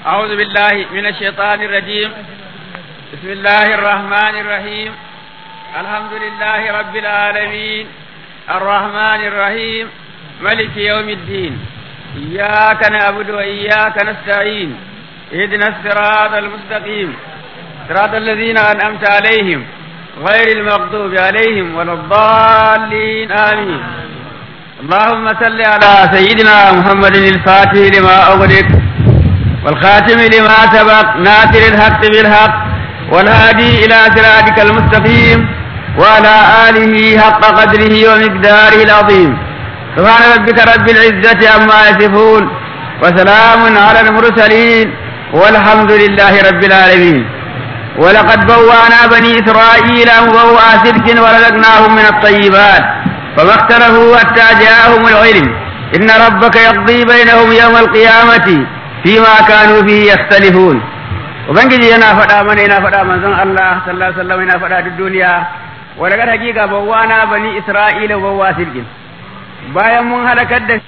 أعوذ بالله من الشيطان الرجيم بسم الله الرحمن الرحيم الحمد لله رب العالمين الرحمن الرحيم ملك يوم الدين إياك نعبد وإياك نستعين اهدنا الصراط المستقيم صراط الذين أنعمت عليهم غير المغضوب عليهم ولا الضالين آمين اللهم صل على سيدنا محمد الفاتح لما أغلق والخاتم لما سبق ناصر الحق بالحق والهادي إلى صراطك المستقيم وعلى آله حق قدره ومقداره العظيم سبحان ربك رب العزة عما يصفون وسلام على المرسلين والحمد لله رب العالمين ولقد بوأنا بني إسرائيل مبوأ صدق ورزقناهم من الطيبات فما اختلفوا حتى جاءهم العلم إن ربك يقضي بينهم يوم القيامة فيما كانوا فيه يختلفون ubangiji yana faɗa mana yana faɗa manzon Allah sallallahu alaihi wasallam yana faɗa duk duniya wa daga hakika bawwana bani Isra'ila bawwa sirgin bayan mun halakar da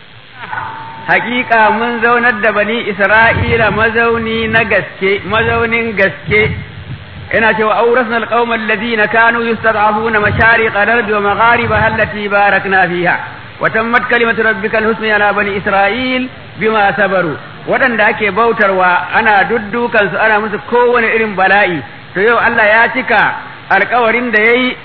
hakika mun zaunar da bani Isra'ila mazauni na gaske mazaunin gaske ina cewa awrasna alqawma alladhina kanu yustad'afuna mashariq al-ardi wa magharibaha allati barakna fiha wa tammat kalimatu rabbika al-husna ala bani Isra'il bima sabaru waɗanda ake bautarwa ana duddukan su ana musu kowane irin bala'i to yau Allah ya cika alkawarin da yayi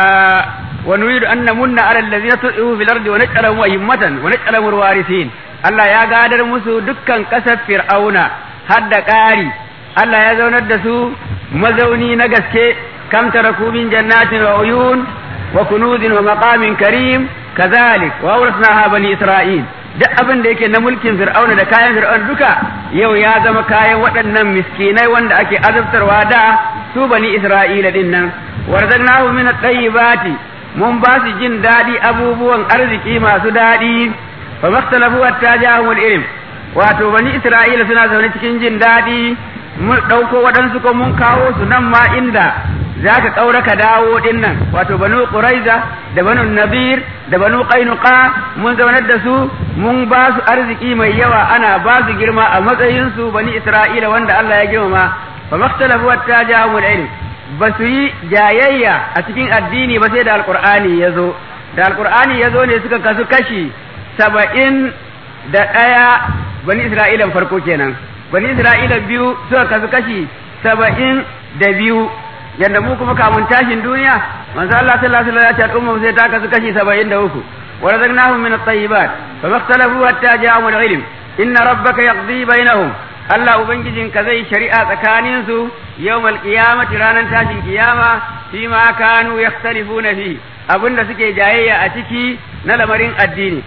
wa nuridu an namunna ala allazina tu'u fil ardi wa naj'alahum a'immatan wa naj'alahum warithin Allah ya gadar musu dukkan kasar fir'auna har da ƙari Allah ya zaunar da su mazauni na gaske kam taraku min jannatin wa uyun wa kunuzin wa maqamin karim kazalik wa awrasnaha bani isra'il duk abin da yake na mulkin fir'auna da kayan fir'auna duka yau ya zama kayan waɗannan miskinai wanda ake azabtarwa da su bani isra'ila din nan warzaqnahu min at-tayyibati mun ba su jin daɗi abubuwan arziki masu daɗi fa makhtalafu hatta ja'ahum ilm wato bani isra'ila suna zaune cikin jin daɗi mun ɗauko waɗansu ko mun kawo su nan ma inda za ka ƙaura ka dawo ɗin nan wato banu ƙuraiza da banu nabir da banu ƙainuka mun zaunar da su mun ba su arziki mai yawa ana ba su girma a matsayinsu bani isra'ila wanda Allah ya girmama fa makhtalafu hatta ja'ahum ilm ba su yi jayayya a cikin addini ba sai da alqur'ani ya zo da alqur'ani ya zo ne suka kasu kashi saba'in da ɗaya bani isra'ilan farko kenan bani isra'ila biyu suka kasu kashi saba'in da biyu yadda mu kuma kamun tashin duniya manzo Allah sallallahu alaihi wasallam ya ce al'umma sai ta kasu kashi 73 wa razaqnahum min at-tayyibat fa makhtalafu hatta ja'ahum al-ilm inna rabbaka yaqdi bainahum Allah ubangijin ka zai shari'a tsakanin su yawmal qiyamati ranan tashin kiyama fi ma kanu yakhtalifuna fi abinda suke jayayya a ciki na lamarin addini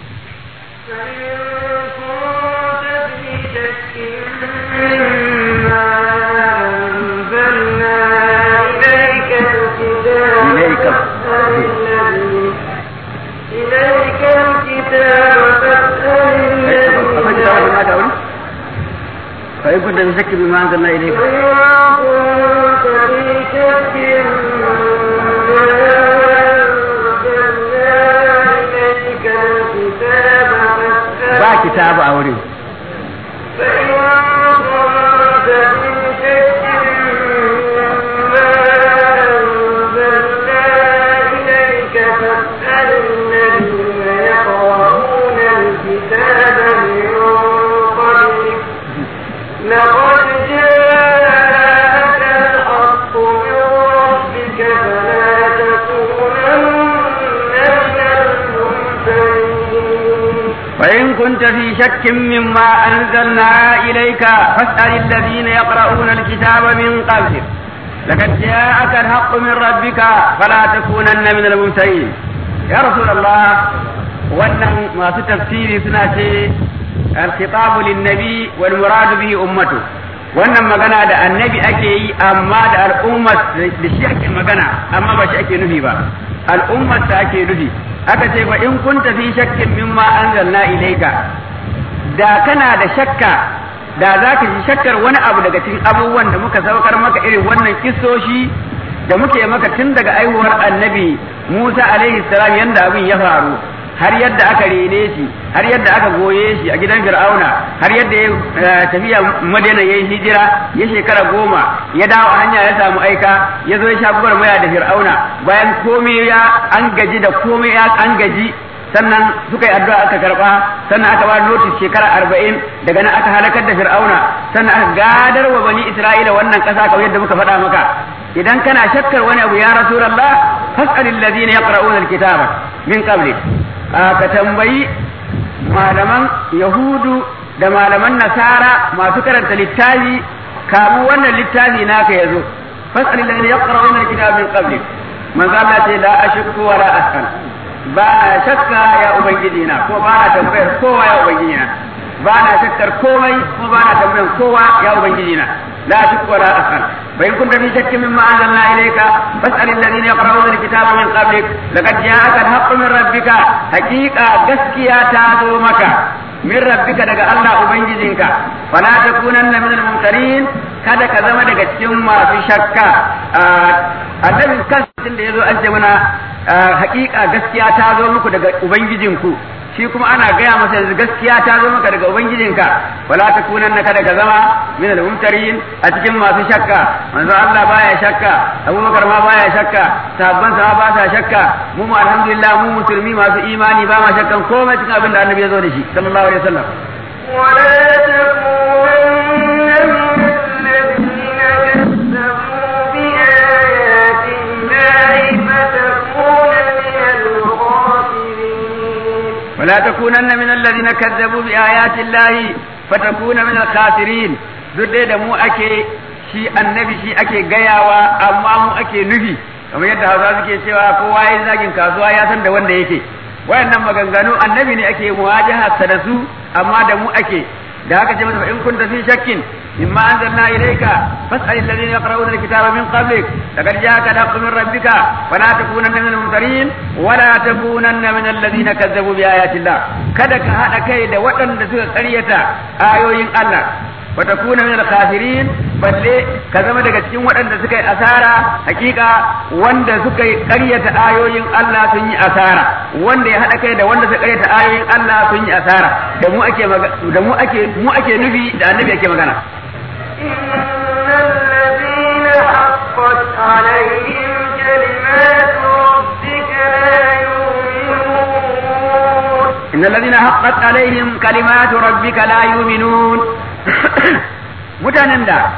إليك إليك الكتاب فاسأل فإن كنت في شك بما أنزلنا إليك ba kitabu a wurin لقد جاءك الحق من ربك فلا تكونن من الممتنين فإن كنت في شك مما أنزلنا إليك فاسأل الذين يقرؤون الكتاب من قبلك لقد جاءك الحق من ربك فلا تكونن من الممترين يا رسول الله wannan masu tafsiri suna ce alkhitabu linnabi wal muradu bihi ummatu wannan magana da annabi ake yi amma da al'ummar da shi ake magana amma ba shi ake nufi ba al'ummar ta ake nufi aka ce fa in kunta fi shakkin mimma anzalna ilayka da kana da shakka da za ka ji shakkar wani abu daga cikin abubuwan da muka saukar maka irin wannan kissoshi da muke maka tun daga aihuwar annabi Musa alaihi salam yanda abin ya faru har yadda aka rene shi har yadda aka goye shi a gidan fir'auna har yadda ya tafiya madina yayi hijira ya shekara goma ya dawo a hanya ya samu aika ya zo ya sha maya da fir'auna bayan komai ya an gaji da komai ya an gaji sannan suka yi addu'a aka karba sannan aka ba notice shekara arba'in daga nan aka halakar da fir'auna sannan aka gadar wa bani isra'ila wannan kasa kamar yadda muka faɗa maka idan kana shakkar wani abu ya rasulullah fas'al alladhina yaqra'una alkitaba min qabli ka tambayi malaman yahudu da malaman nasara masu karanta littafi kamu wannan littafi naka yazo fas'al alladhina yaqra'una alkitaba min qabli manzo Allah ce la ashku wa la as'al ba na shakka ya ubangiji na ko ba na tambayar kowa ya ubangiji na ba na shakkar komai ko ba na tambayar kowa ya ubangiji na la shakku wa la as'al fa in kunta fi shakkin mimma anzalna ilayka fas'al alladhina yaqra'una alkitaba min qablik laqad ja'aka al-haqqu min rabbika haqiqa gaskiya ta zo maka min rabbika daga Allah ubangijinka fala takunanna min al-mumtarin kada ka zama daga cikin masu shakka annabi kansa da yazo an ce mana hakika gaskiya ta zo muku daga ubangijinku shi kuma ana gaya masa yanzu gaskiya ta zo maka daga ubangijinka wala takunanna kada ka zama min al-mumtarin a cikin masu shakka manzo Allah baya shakka Abubakar ma baya shakka sahabban sa ba sa shakka mu mu alhamdulillah mu musulmi masu imani ba ma shakkan komai cikin abin da annabi ya zo da shi sallallahu alaihi wasallam ولا تكونن من الذين كذبوا بآيات الله فتكون من الخاسرين ولا تكونن من الذين كذبوا بآيات الله فتكون من الخاسرين duk dai da mu ake shi annabi shi ake gayawa amma mu ake nufi kamar yadda hausa suke cewa kowa ya zagin kasuwa ya san da wanda yake wayannan maganganu annabi ne ake muwajaha da su amma da mu ake da haka ce masa in kunta fi shakkin mimma anzalna ilayka fas'al alladhina yaqra'una alkitaba min qablik laqad ja'aka al-haqqu min rabbika fala takunanna min al-mumtarin wa la takunanna min alladhina kazzabu bi ayati Allah kada ka hada kai da waɗanda suka ƙaryata ayoyin Allah wa takuna min al-khasirin balle ka zama daga cikin waɗanda suka yi asara hakika wanda suka yi ƙaryata ayoyin Allah sun yi asara wanda ya haɗa kai da wanda suka ƙaryata ayoyin Allah sun yi asara da mu ake da mu ake mu ake nufi da annabi ake magana إن الذين حقت عليهم كلمات ربك لا يؤمنون إن الذين حقت عليهم كلمات ربك لا يؤمنون mutanen da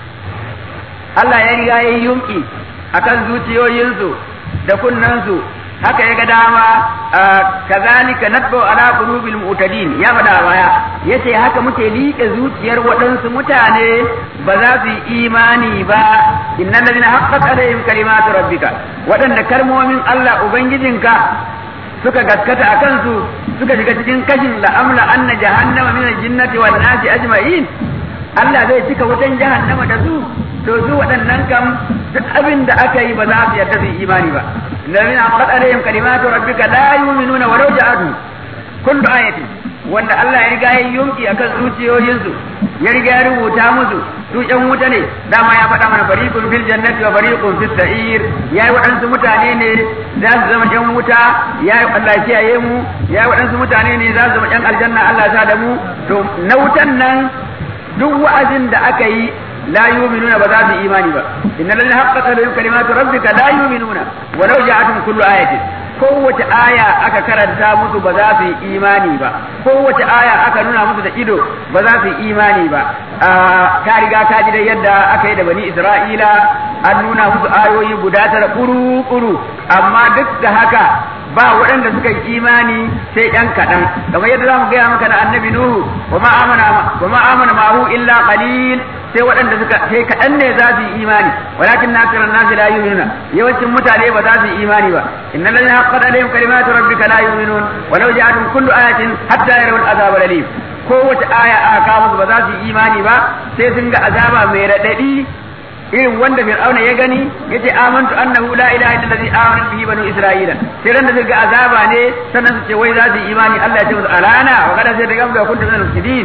Allah ya riga ya yi yumki akan zuciyoyinsu da kunnansu haka ya ga dama kazalika natbu ala qulubil mu'tadin ya faɗa baya yace haka muke liƙe zuciyar waɗansu mutane ba za su yi imani ba innal ladina haqqat alaihim kalimatu rabbika waɗanda kalmomin Allah ubangijinka suka gaskata a kansu suka shiga cikin kashin la'amla anna jahannama min al-jinnati wan nasi ajma'in Allah zai cika wutan jahannama da su to su waɗannan kam duk abin da aka yi ba za su yarda su yi imani ba lalina haqqat alaihim kalimatu rabbika la yu'minuna walau ja'atu kullu ayatin wanda Allah ya riga ya yunki akan zuciyoyinsu ya riga ya rubuta musu su ƴan wuta ne dama ya faɗa mana fariqun fil jannati wa fariqun fis sa'ir yayi waɗansu mutane ne za su zama ƴan wuta yayi Allah ya kiyaye mu yayi waɗansu mutane ne za su zama ƴan aljanna Allah ya sa da mu to na wutan nan duk wa'azin da aka yi la yu'minuna ba za su yi imani ba innal ladina haqqat alaihim kalimatu rabbika la yu'minuna walau ja'atuhum kullu ayatin kowace aya aka karanta musu ba za su yi imani ba kowace aya aka nuna musu da ido ba za su yi imani ba ka riga ka ji da yadda aka yi da bani isra'ila an nuna musu ayoyi guda tara kuru kuru amma duk da haka ba waɗanda suka yi imani sai ɗan kaɗan kamar yadda za mu gaya maka na annabi nuhu wa ma amana wa ma amana ma'ahu illa qalil sai waɗanda suka sai kaɗan ne za su yi imani walakin nakira nasi la yu'minuna yawancin mutane ba za su yi imani ba innal ladina haqqat alaihim kalimatu rabbika la yu'minun walau ja'atuhum kullu ayatin hatta yarawul azab alim kowace aya aka kawo musu ba za su yi imani ba sai sun ga azaba mai raɗaɗi irin wanda fir'auna ya gani yace amantu annahu la ilaha illa allazi amana bihi banu isra'ila sai ran da suka azaba ne sannan su ce wai za su yi imani Allah ya ce musu alana wa kada sai da gamda kuntum min al-mufsidin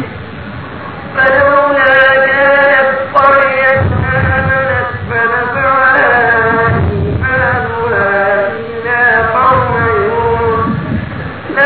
فلولا كانت قرية آمنت فنفعها إيمانها إلا قوم يونس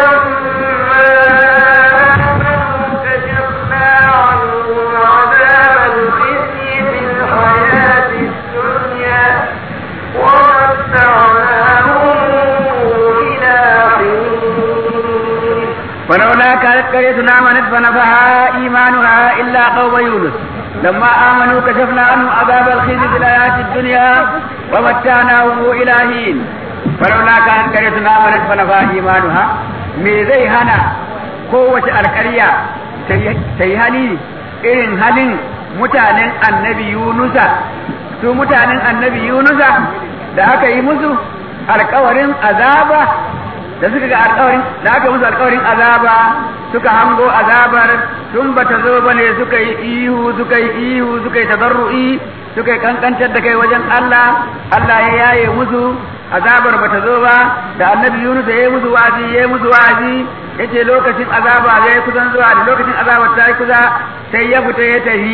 قرية آمنت فنفعها إيمانها إلا قوم يونس لما آمنوا كشفنا عنهم عذاب الخزي في الحياة الدنيا ومتعناهم إلى حين فلولا كانت قرية آمنت فنفعها إيمانها me zai hana kowace alƙarya ta yi hali irin halin mutanen annabi Yunusa su mutanen annabi Yunusa da aka yi musu alƙawarin azaba da suka ga alƙawarin da aka musu alƙawarin azaba suka hango azabar tun bata zo bane suka yi ihu suka yi ihu suka yi tadarru'i suka yi kankantar da kai wajen Allah Allah ya yaye musu azabar bata zo ba da annabi Yunus ya yi musu wa'azi ya yi musu wa'azi yace lokacin azaba zai kusan zuwa da lokacin azabar ta yi kusa sai ya fita ya tafi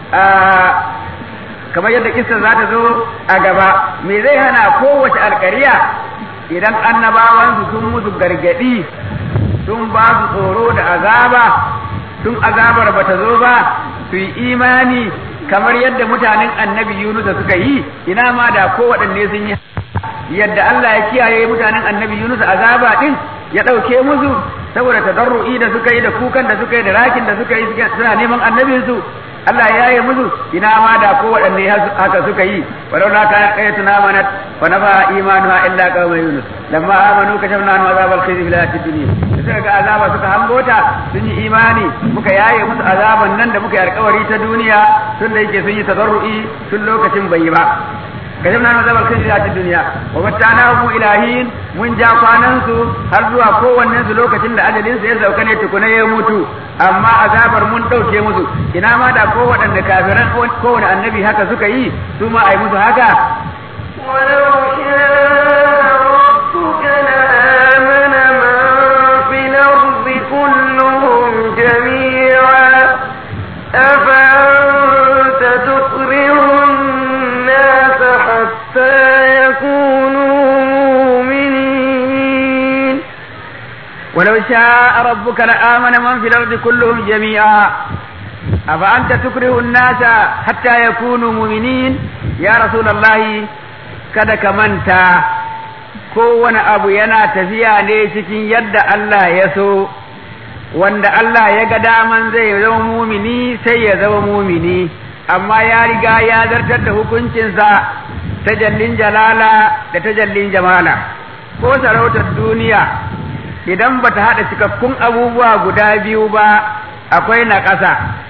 kamar yadda kissa za ta zo a gaba me zai hana kowace alƙariya idan annabawansu sun musu gargadi sun ba su tsoro da azaba tun azabar bata zo ba su yi imani kamar yadda mutanen annabi Yunus suka yi ina ma da kowaɗanne sun yi yadda Allah ya kiyaye mutanen annabi Yunus azaba din ya ɗauke musu saboda tadarru'i da suka yi da kukan da suka yi da rakin da suka yi suna neman annabinsu Allah ya yi musu ina ma da ko waɗanne haka suka yi walau la kana qayatuna manat fa nafa imanuha illa qawma yunus lamma amanu kashafna anhu azabal khizy fil hayatid dunya suka ga azaba suka hangota sun yi imani muka yaye musu azaban nan da muka yi alkawari ta duniya tun da yake sun yi tadarru'i tun lokacin bai yi ba kashafna anhu azabal khizy fil hayatid dunya wa matta'nahum ilahin mun ja kwanan su har zuwa kowannen su lokacin da ajalin sa ya sauka ne tukuna ya mutu amma azabar mun ɗauke musu ina ma da ko waɗanda kafiran kowane annabi haka suka yi su ma a yi musu haka ولو شاء ربك لآمن من في الأرض كلهم جميعا أفأنت تكره الناس حتى يكونوا مؤمنين ولو شاء ربك لآمن من في الأرض كلهم جميعا أفأنت تكره الناس حتى يكونوا مؤمنين يا رسول الله kada ka manta kowane abu yana tafiya ne cikin yadda Allah ya so wanda Allah ya ga daman zai zama mumini sai ya zama mumini amma ya riga ya zartar da hukuncinsa tajallin jalala da tajallin jamala ko sarautar duniya idan bata haɗa cikakkun abubuwa guda biyu ba akwai na ƙasa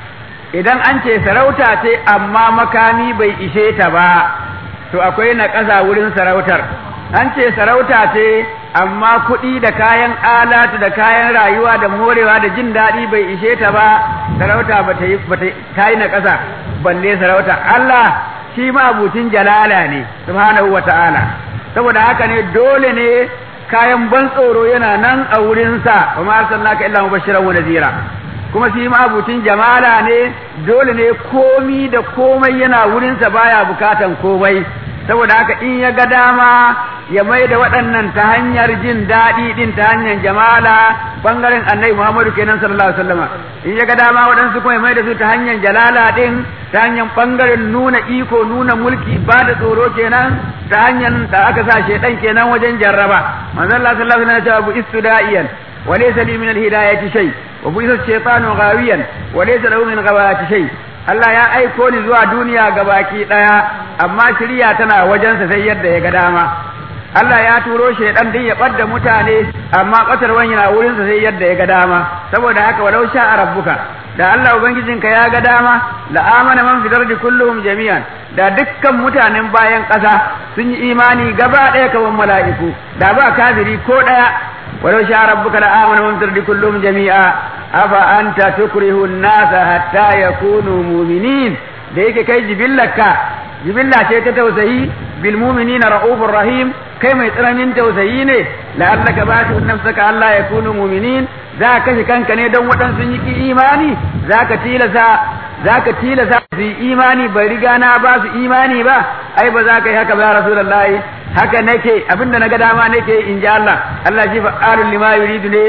idan an ce sarauta ce amma makami bai ishe ta ba to akwai na ƙasa wurin sarautar an ce sarauta ce amma kuɗi da kayan alatu da kayan rayuwa da morewa da jin daɗi bai ishe ta ba sarauta ba ta yi ta yi na ƙasa balle sarauta Allah shi ma abucin jalala ne subhanahu wa ta'ala saboda haka ne dole ne kayan ban tsoro yana nan a wurinsa wa ma arsalnaka illa mubashiran wa nadhira kuma shi ma abucin jamala ne dole ne komi da komai yana wurinsa baya bukatan komai saboda haka in ya ga dama ya mai da waɗannan ta hanyar jin daɗi ɗin ta hanyar jamala bangaren annabi Muhammadu kenan sallallahu alaihi wasallama in ya ga dama waɗansu kuma ya mai da su ta hanyar jalala ɗin ta hanyar bangaren nuna iko nuna mulki ba da tsoro kenan ta hanyar da aka sa shedan kenan wajen jarraba manzon Allah sallallahu alaihi wasallam ya ce bu istuda'iyan wa laysa li min al-hidayati shay wa bu isa shaytanu ghawiyan wa laysa lahu min ghawati shay Allah ya aiko ni zuwa duniya gabaki daya amma shirya tana wajensa sai yadda ya ga dama Allah ya turo shaidan din ya ɓadda mutane amma ɓatarwan yana wurinsa sai yadda ya ga dama saboda haka walau sha rabbuka da Allah ubangijinka ya ga dama la amana man fi dardi kulluhum jami'an da dukkan mutanen bayan ƙasa sun yi imani gaba ɗaya kaman mala'iku da ba kafiri ko ɗaya walau sha rabbuka la amana man fi dardi kulluhum jami'a afa anta tukrihu an-nasa hatta yakunu mu'minin da yake kai jibillaka jibilla ce ta tausayi bil mu'minina ra'ufur rahim kai mai tsananin tausayi ne la'allaka ba shi nafsaka Allah ya kunu mu'minin za ka kashe kanka ne don waɗansu yi ki imani za ka tilasa za ka tilasa su yi imani bai riga na ba su imani ba ai ba za ka yi haka ba rasulullahi haka nake abinda na ga dama nake in ji Allah Allah shi fa'alul lima yuridu ne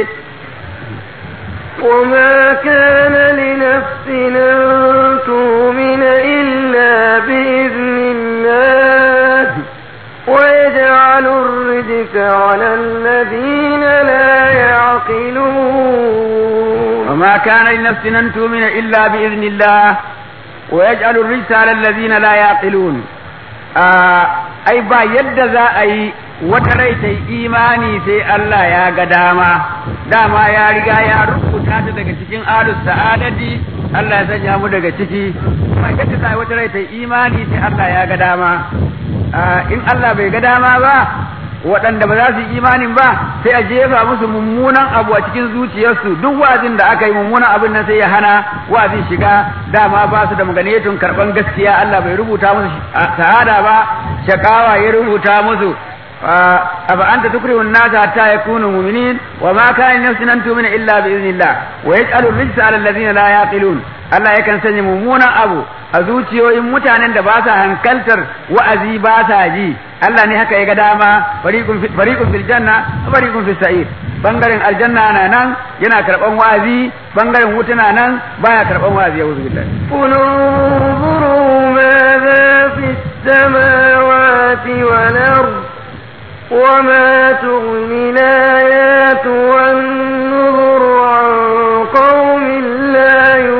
وما كان لنفس أن تؤمن إلا بإذن الله ويجعل الرجس على الذين لا يعقلون وما كان لنفس أن تؤمن إلا بإذن الله ويجعل الرجس على الذين لا يعقلون ai ba yadda za a yi wata rai ta yi imani sai Allah ya ga dama dama ya riga ya rubuta ta daga cikin alus sa'adati Allah ya sanya mu daga ciki ba yadda za a yi wata rai ta yi imani sai Allah ya ga dama in Allah bai ga dama ba waɗanda ba za su yi imanin ba sai a jefa musu mummunan abu a cikin zuciyarsu duk wa'azin da aka yi mummunan abin nan sai ya hana wa'azin shiga dama ba su da maganetun karɓan gaskiya Allah bai rubuta musu sa'ada ba shakawa ya rubuta musu أفأنت anta tukrihu an-nasa hatta yakunu mu'minin wa ma kana nafsin an tu'mina illa bi idhnillah wa yaj'alu ar-rijsa 'ala alladhina la yaqilun Allah yakan sanya mummunan abu a zuciyoyin mutanen da ba sa hankaltar wa'azi ba sa ji Allah ne haka ya ga dama fariqun fi fariqun fil janna wa fariqun fis sa'ir bangaren aljanna na nan yana karban wa'azi bangaren wuta na nan baya karban wa'azi yauzu billahi قل انظروا ماذا في السماوات والأرض وما تغني الآيات والنذر عن قوم لا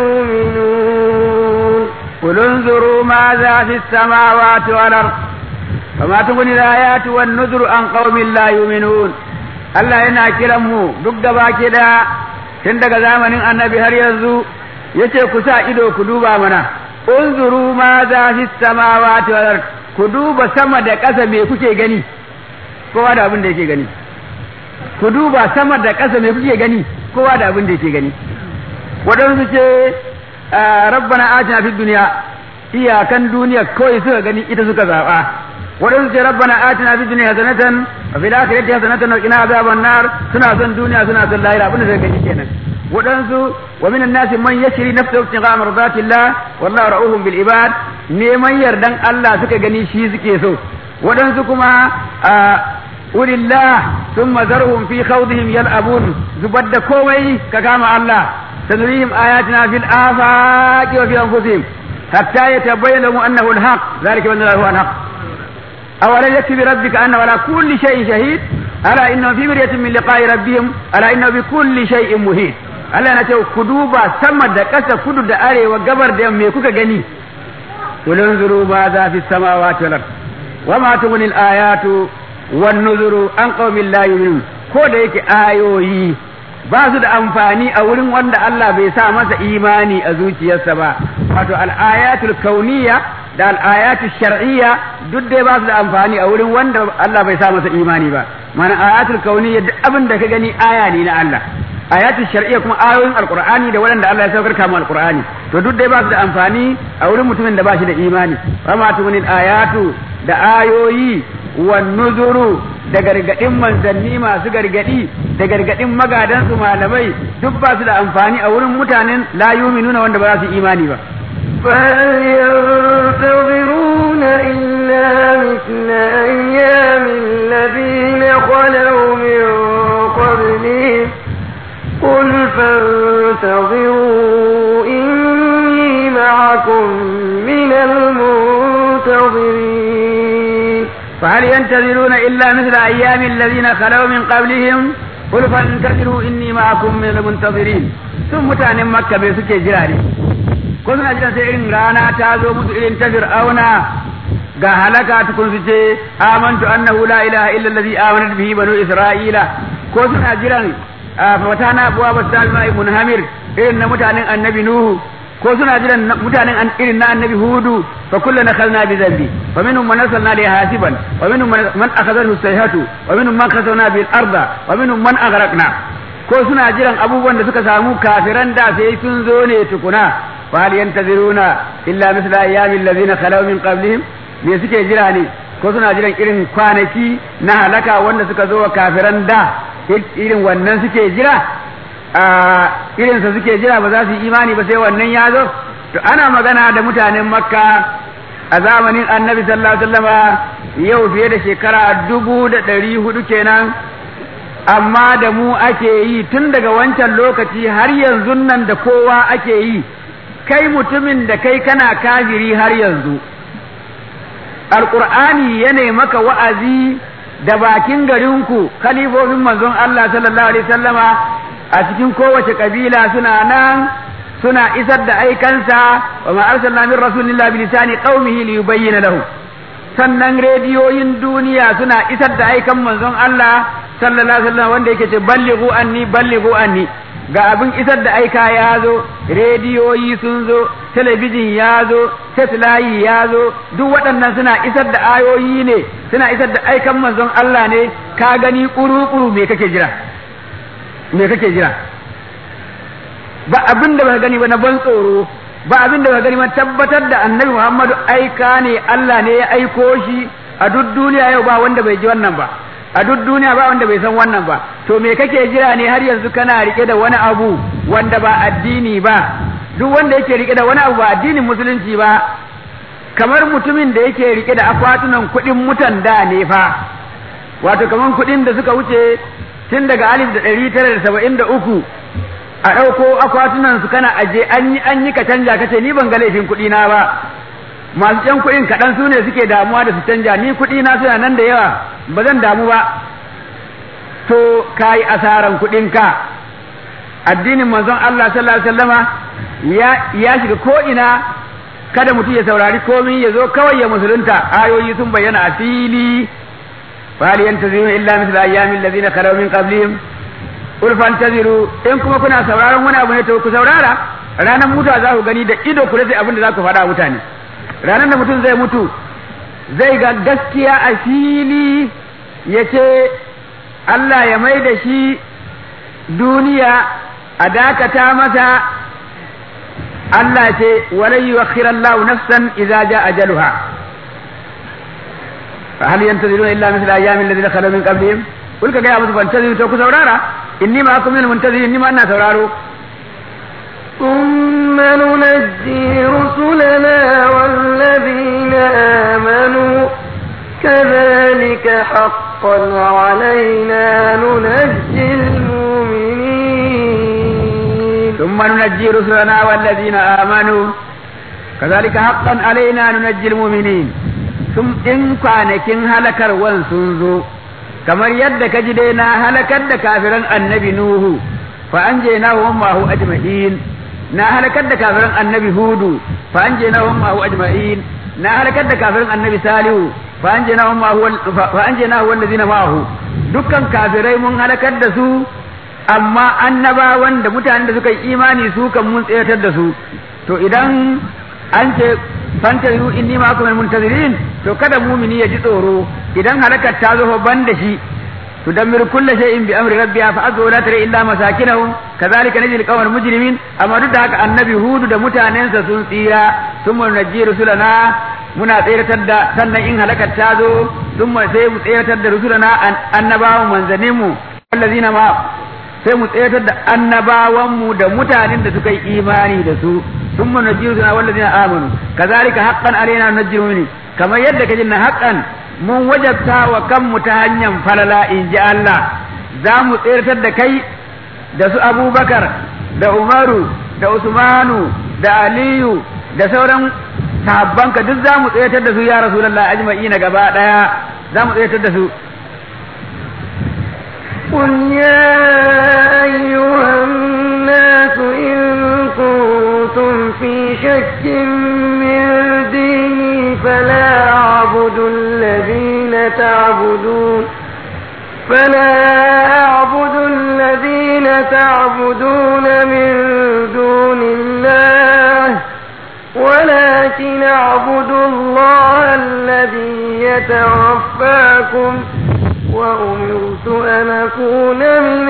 يؤمنون قل انظروا ماذا في السماوات والأرض وما تغني الآيات والنذر عن قوم لا يؤمنون Allah yana kiran mu duk gaba ke da tun daga zamanin annabi har yanzu yace ku sa ido ku duba mana unzuru ma za fi samawati wal ard ku duba sama da ƙasa me kuke gani kowa da abin da yake gani ku duba sama da ƙasa me kuke gani kowa da abin da yake gani waɗansu ce rabbana atina fid dunya iyakan duniya kawai suka gani ita suka zaɓa waɗansu ce rabbana atina fid dunya hasanatan wa fil akhirati hasanatan wa qina azaban nar suna son duniya suna son lahira abin da suka gani kenan waɗansu wa minan nasi man yashri nafsahu ibtigha mardatillah wallahu ra'uhum bil ibad neman yardan Allah suka gani shi suke so waɗansu kuma ulillah thumma zarhum fi khawdihim yal'abun zubar da komai ka kama Allah sanurihim ayatina fil afaqi wa fi anfusihim hatta yatabayyana lahum annahu al-haq dhalika bi annahu al-haq أولا يكفي بربك أنه على كل شيء شهيد ألا إنه في مرية من لقاء ربهم ألا إنه بكل شيء مهيد Allah na ce ku duba sama da ƙasa kudu da arewa gabar da me kuka gani kulun zuru ma za fi samawati wal ard wa ma tughni al ayatu wan nuzuru an qaumin la yu'minun ko da yake ayoyi ba su da amfani a wurin wanda Allah bai sa masa imani a zuciyarsa ba wato al ayatul kauniyya da al ayatul shar'iyya duk dai ba su da amfani a wurin wanda Allah bai sa masa imani ba mana ayatul kauniyya duk abin da ka gani aya ne na Allah ayatul shar'iyya kuma ayoyin alqur'ani da waɗanda Allah ya saukar kama alqur'ani to duk dai ba su da amfani a wurin mutumin da ba shi da imani wa ma tugunil ayatu da ayoyi wan nuzuru da gargadin manzanni masu gargadi da gargadin magadan su malamai duk ba su da amfani a wurin mutanen la yuminuna wanda ba za su imani ba فهل ينتظرون إلا مثل أيام الذين خلوا من قبلهم قل فانتظروا إني معكم من المنتظرين فهل ينتظرون إلا مثل أيام الذين خلوا من قبلهم قل فانتظروا إني معكم من المنتظرين sun mutanen makka bai suke jira ne ko suna jiran sai irin rana ta zo musu irin ta fir'auna ga halaka tukun su ce amantu annahu la ilaha illa allazi amanat bihi banu isra'ila ko suna jiran fatana abuwa basal mai munhamir irin na mutanen annabi nuhu ko suna jiran mutanen irin na annabi hudu fa kullana khalna bi dhanbi wa minhum man arsalna li hasiban wa minhum man akhadhahu sayhatu wa minhum man khasawna bil arda wa minhum man aghraqna ko suna jiran abubuwan da suka samu kafiran da sai sun zo ne tukuna fa hal yantaziruna illa misla ayyamil ladina khalaw min qablihim me suke jira ne ko suna jiran irin kwanaki na halaka wanda suka zo wa kafiran da irin wannan suke jira a irinsa suke jira ba za su yi imani ba sai wannan ya zo to ana magana da mutanen makka a zamanin annabi sallallahu alaihi wasallama yau fiye da shekara dubu da ɗari hudu kenan amma da mu ake yi tun daga wancan lokaci har yanzu nan da kowa ake yi kai mutumin da kai kana kafiri har yanzu alƙur'ani ya maka wa'azi da bakin garinku kalifofin manzon Allah sallallahu alaihi sallama a cikin kowace kabila suna nan suna isar da aikansa wa ma arsalna min rasulillahi bi lisani qaumihi li yubayyana lahu sannan rediyoyin duniya suna isar da aikan manzon Allah sallallahu alaihi wasallam wanda yake ce ballighu anni ballighu anni ga abin isar da aika ya zo rediyoyi sun zo talabijin ya zo satellite ya zo duk waɗannan suna isar da ayoyi ne suna isar da aikan manzon Allah ne ka gani kuru-kuru me kake jira me kake jira ba abin da ba gani ba na ban tsoro ba abin da ba gani ba tabbatar da annabi Muhammadu aika ne Allah ne ya aiko shi a duk duniya yau ba wanda bai ji wannan ba a duk duniya ba wanda bai san wannan ba to me kake jira ne har yanzu kana rike da wani abu wanda ba addini ba duk wanda yake rike da wani abu ba addinin musulunci ba kamar mutumin da yake rike da akwatunan kuɗin mutan da ne fa wato kamar kuɗin da suka wuce tun daga alif da ɗari tara da saba'in da uku a ɗauko akwatunan su kana aje an yi an yi ka canja kace ni ban ga laifin kuɗi na ba masu can kuɗin kaɗan su ne suke damuwa da su canja ni kuɗi na suna nan da yawa ba zan damu ba to ka yi asaran kuɗinka addinin manzon Allah sallallahu alaihi wasallama ya ya shiga ko ina kada mutum ya saurari komai ya zo kawai ya musulunta ayoyi sun bayyana a fili fali yantaziru illa mithla ayyamin ladina khalaw min qablihim qul fantaziru in kuma kuna sauraron wani abu ne to ku saurara ranar mutuwa za ku gani da ido ku rasa abin da za ku faɗa mutane ranar da mutum zai mutu zai ga gaskiya a fili ya ce Allah ya mai da shi duniya a dakata masa Allah ce walai yuwakhir Allah nafsan idza jaa ajaluha fa hal yantaziruna illa mithla ayyamin alladhina khalu min qablihim kul ka ga musu fantaziru to ku saurara inni ma akum min muntazirin ni ma ina sauraro ثم ننجي رسلنا والذين آمنوا كذلك حقا علينا ننجي المؤمنين ثم ننجي رسلنا والذين آمنوا كذلك حقا علينا ننجي المؤمنين ثم إن kwanakin halakarwan sun zo kamar yadda ka ji dai na halakar da kafiran annabi Nuhu fa an je na wa mahu ajma'in na halakar da kafiran annabi Hudu fa an je na wa mahu ajma'in na halakar da kafiran annabi Salihu fa an je na wa mahu fa an je na wa allazina ma'ahu dukkan kafirai mun halakar da su amma annabawan da mutanen da suka yi imani su kan mun tsayatar da su to idan an ce fantaziru inni ma akum muntazirin to kada mumini ya ji tsoro idan halakar ta zo ban da shi تدمر كل شيء بأمر ربها فأصبحوا لا ترى إلا مساكنهم كذلك نجزي القوم المجرمين أما ضد هكا النبي هود da mutanensa sun tsira ثم نجي رسلنا muna tseratar da sannan in halakar ta zo sun sai mu tseratar da rusulana annabawan manzanninmu wallazina ma sai mu tseratar da annabawanmu da mutanen da suka yi imani da su sun mu najji rusulana wallazina amanu kazalika haqqan alaina najji mu'minin kamar yadda kaji na haqqan mun wajabta wa kanmu ta hanyar falala in ji Allah za mu tseratar da kai da su abubakar da umaru da usmanu da aliyu da sauran sahabbanka duk za mu tseratar da su ya rasulallah ajma'i na gaba daya za mu tseratar da su قل يا أيها الناس إن كنتم في شك من ديني فلا أعبد الذين تعبدون فلا أعبد الذين تعبدون من دون الله ولكن أعبد الله الذي يتوفاكم وأمرت أن أكون من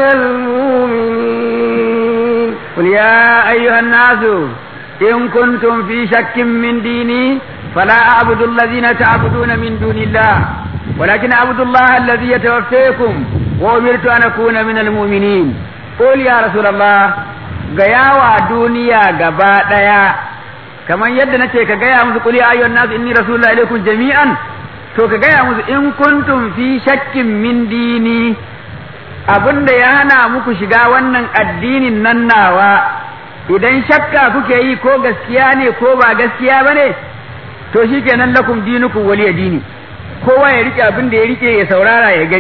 المؤمنين قل يا أيها الناس إن كنتم في شك من ديني فلا أعبد الذين تعبدون من دون الله ولكن أعبد الله الذي يتوفيكم وأمرت أن أكون من المؤمنين قل يا رسول الله gayawa duniya gaba ɗaya kamar yadda nace ka gaya musu qul ya ayyuhan nas inni rasulullahi ilaykum jami'an to ka gaya musu in kuntum fi shakkin min dini abinda ya hana muku shiga wannan addinin nan nawa idan shakka kuke yi ko gaskiya ne ko ba gaskiya bane to shikenan lakum dinukum waliya dini kowa ya rike abin da ya rike ya saurara ya gani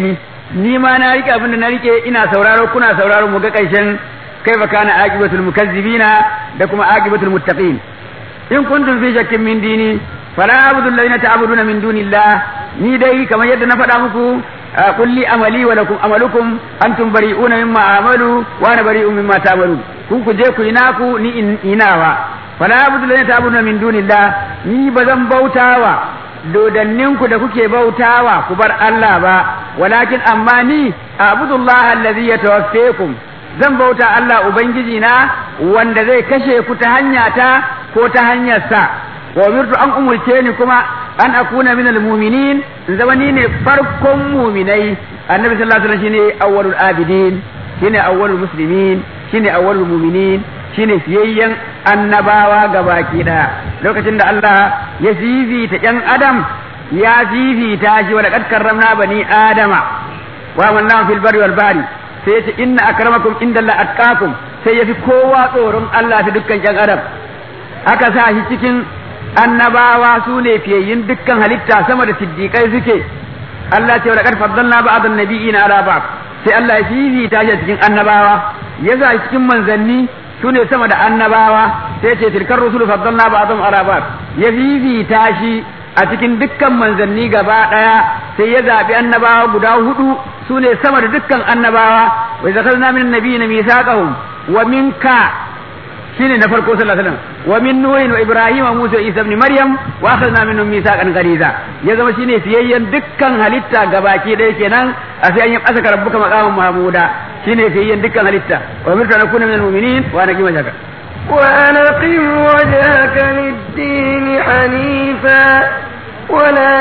ni ma na rike abin da na rike ina sauraro kuna sauraro mu ga karshen kaifa kana aqibatul mukazzibina da kuma aqibatul muttaqin in kuntum fi shakkin min dini fala abudu alladhina ta'buduna min dunillah ni dai kamar yadda na faɗa muku kulli amali wa lakum amalukum antum bari'una mimma amalu wa ana bari'un mimma ta'malu ku ku je ku yi naku ni inawa fala abudu alladhina ta'buduna min dunillah ni bazan bautawa dodanninku da kuke bautawa ku bar Allah ba walakin amma ni abudullaha alladhi yatawaffakum zan bauta Allah ubangiji na wanda zai kashe ku ta hanya ta ko ta hanyar sa wa umirtu an umurce ni kuma an akuna min almu'minin in zama ni ne farkon mu'minai annabi sallallahu alaihi wasallam shine awwalul abidin shine awwalul muslimin shine awwalul mu'minin shine fiyayyen annabawa gabaki daya lokacin da Allah ya fifita ƴan adam ya fifita shi wa laqad karramna bani adama wa amanna fil barri wal bahri sai yace inna akramakum indallahi atqakum sai yafi kowa tsoron Allah fi dukkan ƴan adam aka sa shi cikin annabawa su ne fiyayyin dukkan halitta sama da siddiƙai suke Allah ce wa laqad faddalna ba'dan nabiyina ala ba'd sai Allah ya fifita shi cikin annabawa ya sa cikin manzanni su ne sama da annabawa sai ce tilkar rusulu faddalna ba'dhum ala ba'd ya fifita shi a cikin dukkan manzanni gaba daya sai ya zabi annabawa guda hudu su ne sama da dukkan annabawa wa zakarna min nabiyina misaqahum wa minka shine na farko sallallahu alaihi wasallam wa min nuhin wa ibrahim wa musa isa ibn maryam wa akhadna minhum mithaqan ghaliza ya zama shine fiyayyen dukkan halitta gabaki daya kenan a sai an yi asaka rabbuka maqaman mahmuda shine fiyayyen dukkan halitta wa mirta nakuna minal mu'minin wa ana kima shaka وأن أقم وجهك للدين حنيفا ولا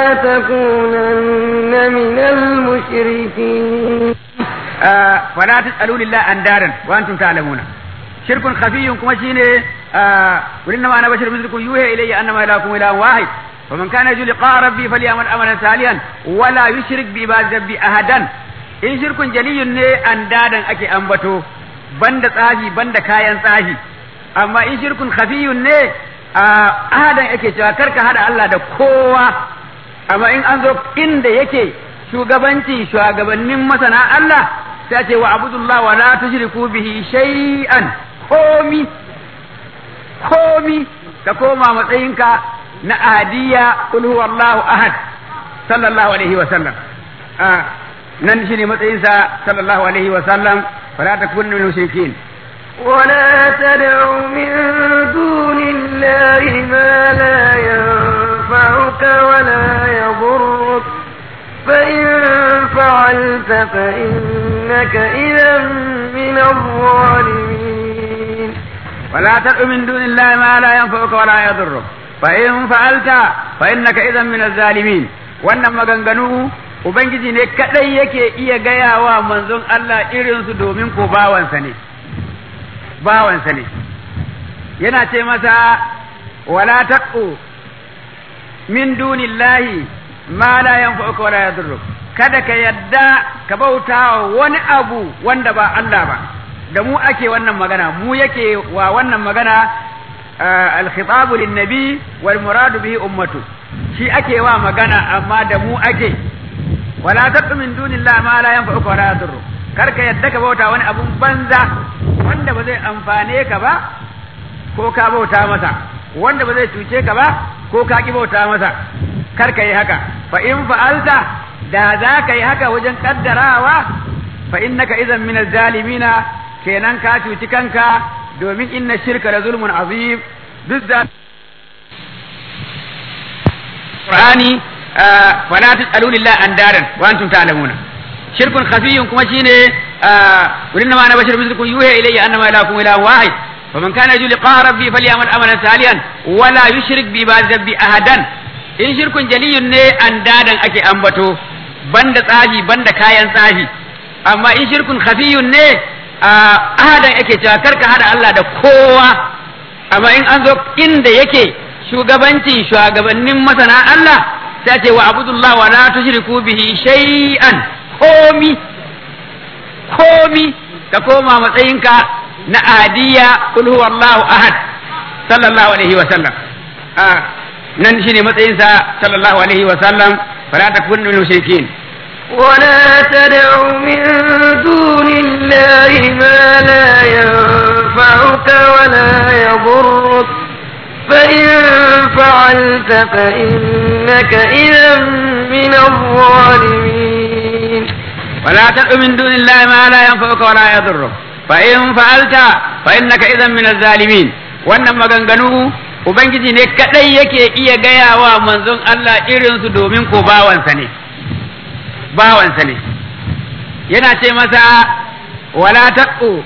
تكونن من المشركين آه فلا تسألوا لله أندارا وأنتم تعلمون شرك خفي كما شيني آه قل إنما أنا بشر مثلكم يوحي إلي أنما إلهكم إله واحد فمن كان يرجو لقاء ربي فليعمل عملا صالحا ولا يشرك بعبادة ربي أحدا in shirkun jaliyun ne an dadan ake ambato banda tsafi banda kayan tsafi amma in shirkun khafiyun ne a ahadan ake cewa karka hada Allah da kowa amma in an zo inda yake shugabanci shugabannin masana Allah sai ce wa abudullah wa la tushriku bihi shay'an komi komi ka koma matsayinka na ahadiyya kul huwallahu ahad sallallahu alaihi wa sallam nan shi ne matsayinsa sallallahu alaihi wa sallam fala takun min mushrikin ولا تدع من دون الله ما لا ينفعك ولا يضرك فإن فعلت فإنك إذا من الظالمين ولا تدع من دون الله ما لا ينفعك ولا يضرك فإن فعلت فإنك إذا من الظالمين wannan maganganu Ubangiji ne kaɗai yake iya gaya wa manzon Allah irinsu domin ko bawansa ne, bawansa ne, yana ce masa wala taqu min dunillahi ma la yanfa'uka wala yadurruk kada ka yadda ka bauta wani abu wanda ba Allah ba da mu ake wannan magana mu yake wa wannan magana al-khitabu lin-nabi wal muradu bihi ummatu shi ake wa magana amma da mu ake wala taqu min dunillahi ma la yanfa'uka wala yadurru kar ka yadda ka bauta wani abun banza wanda ba zai amfane ka ba ko ka bauta masa wanda ba zai cuce ka ba ko ka ki bauta masa kar ka yi haka fa in fa'alta da za ka yi haka wajen kaddarawa fa innaka idan min zalimina kenan ka cuci kanka domin inna shirka la zulmun azim duk da Qur'ani fala tasalu lillahi andaran wa antum ta'lamuna shirkun khafiyyun kuma shine wurin ma na bashir mislukum yuha ilayya annama ilahukum ilahun wahid faman kana yarju liqa rabbi falyamal amalan salihan wala yushrik bi ibadati ahadan in shirkun jaliyun ne andadan ake ambato banda tsafi banda kayan tsafi amma in shirkun khafiyun ne ahadan ake cewa karka hada Allah da kowa amma in an zo inda yake shugabanci shugabannin masana Allah sai ce wa abudullah wa la tushriku bihi shay'an komi komi ka koma matsayinka na adiya kul huwallahu ahad sallallahu alaihi wa sallam nan shine matsayinsa sallallahu alaihi wa sallam fala takun min mushrikin ولا تدع من دون الله ما لا ينفعك ولا يضرك فإن فعلت فإنك إذا من الظالمين ولا تدع من دون الله ما لا ينفعك ولا يضرك فإن فعلت فإنك إذا من الظالمين wannan maganganu ubangiji ne kadai yake iya gaya wa manzon Allah irinsu domin ko bawansa ne bawansa ne yana ce masa wala taqu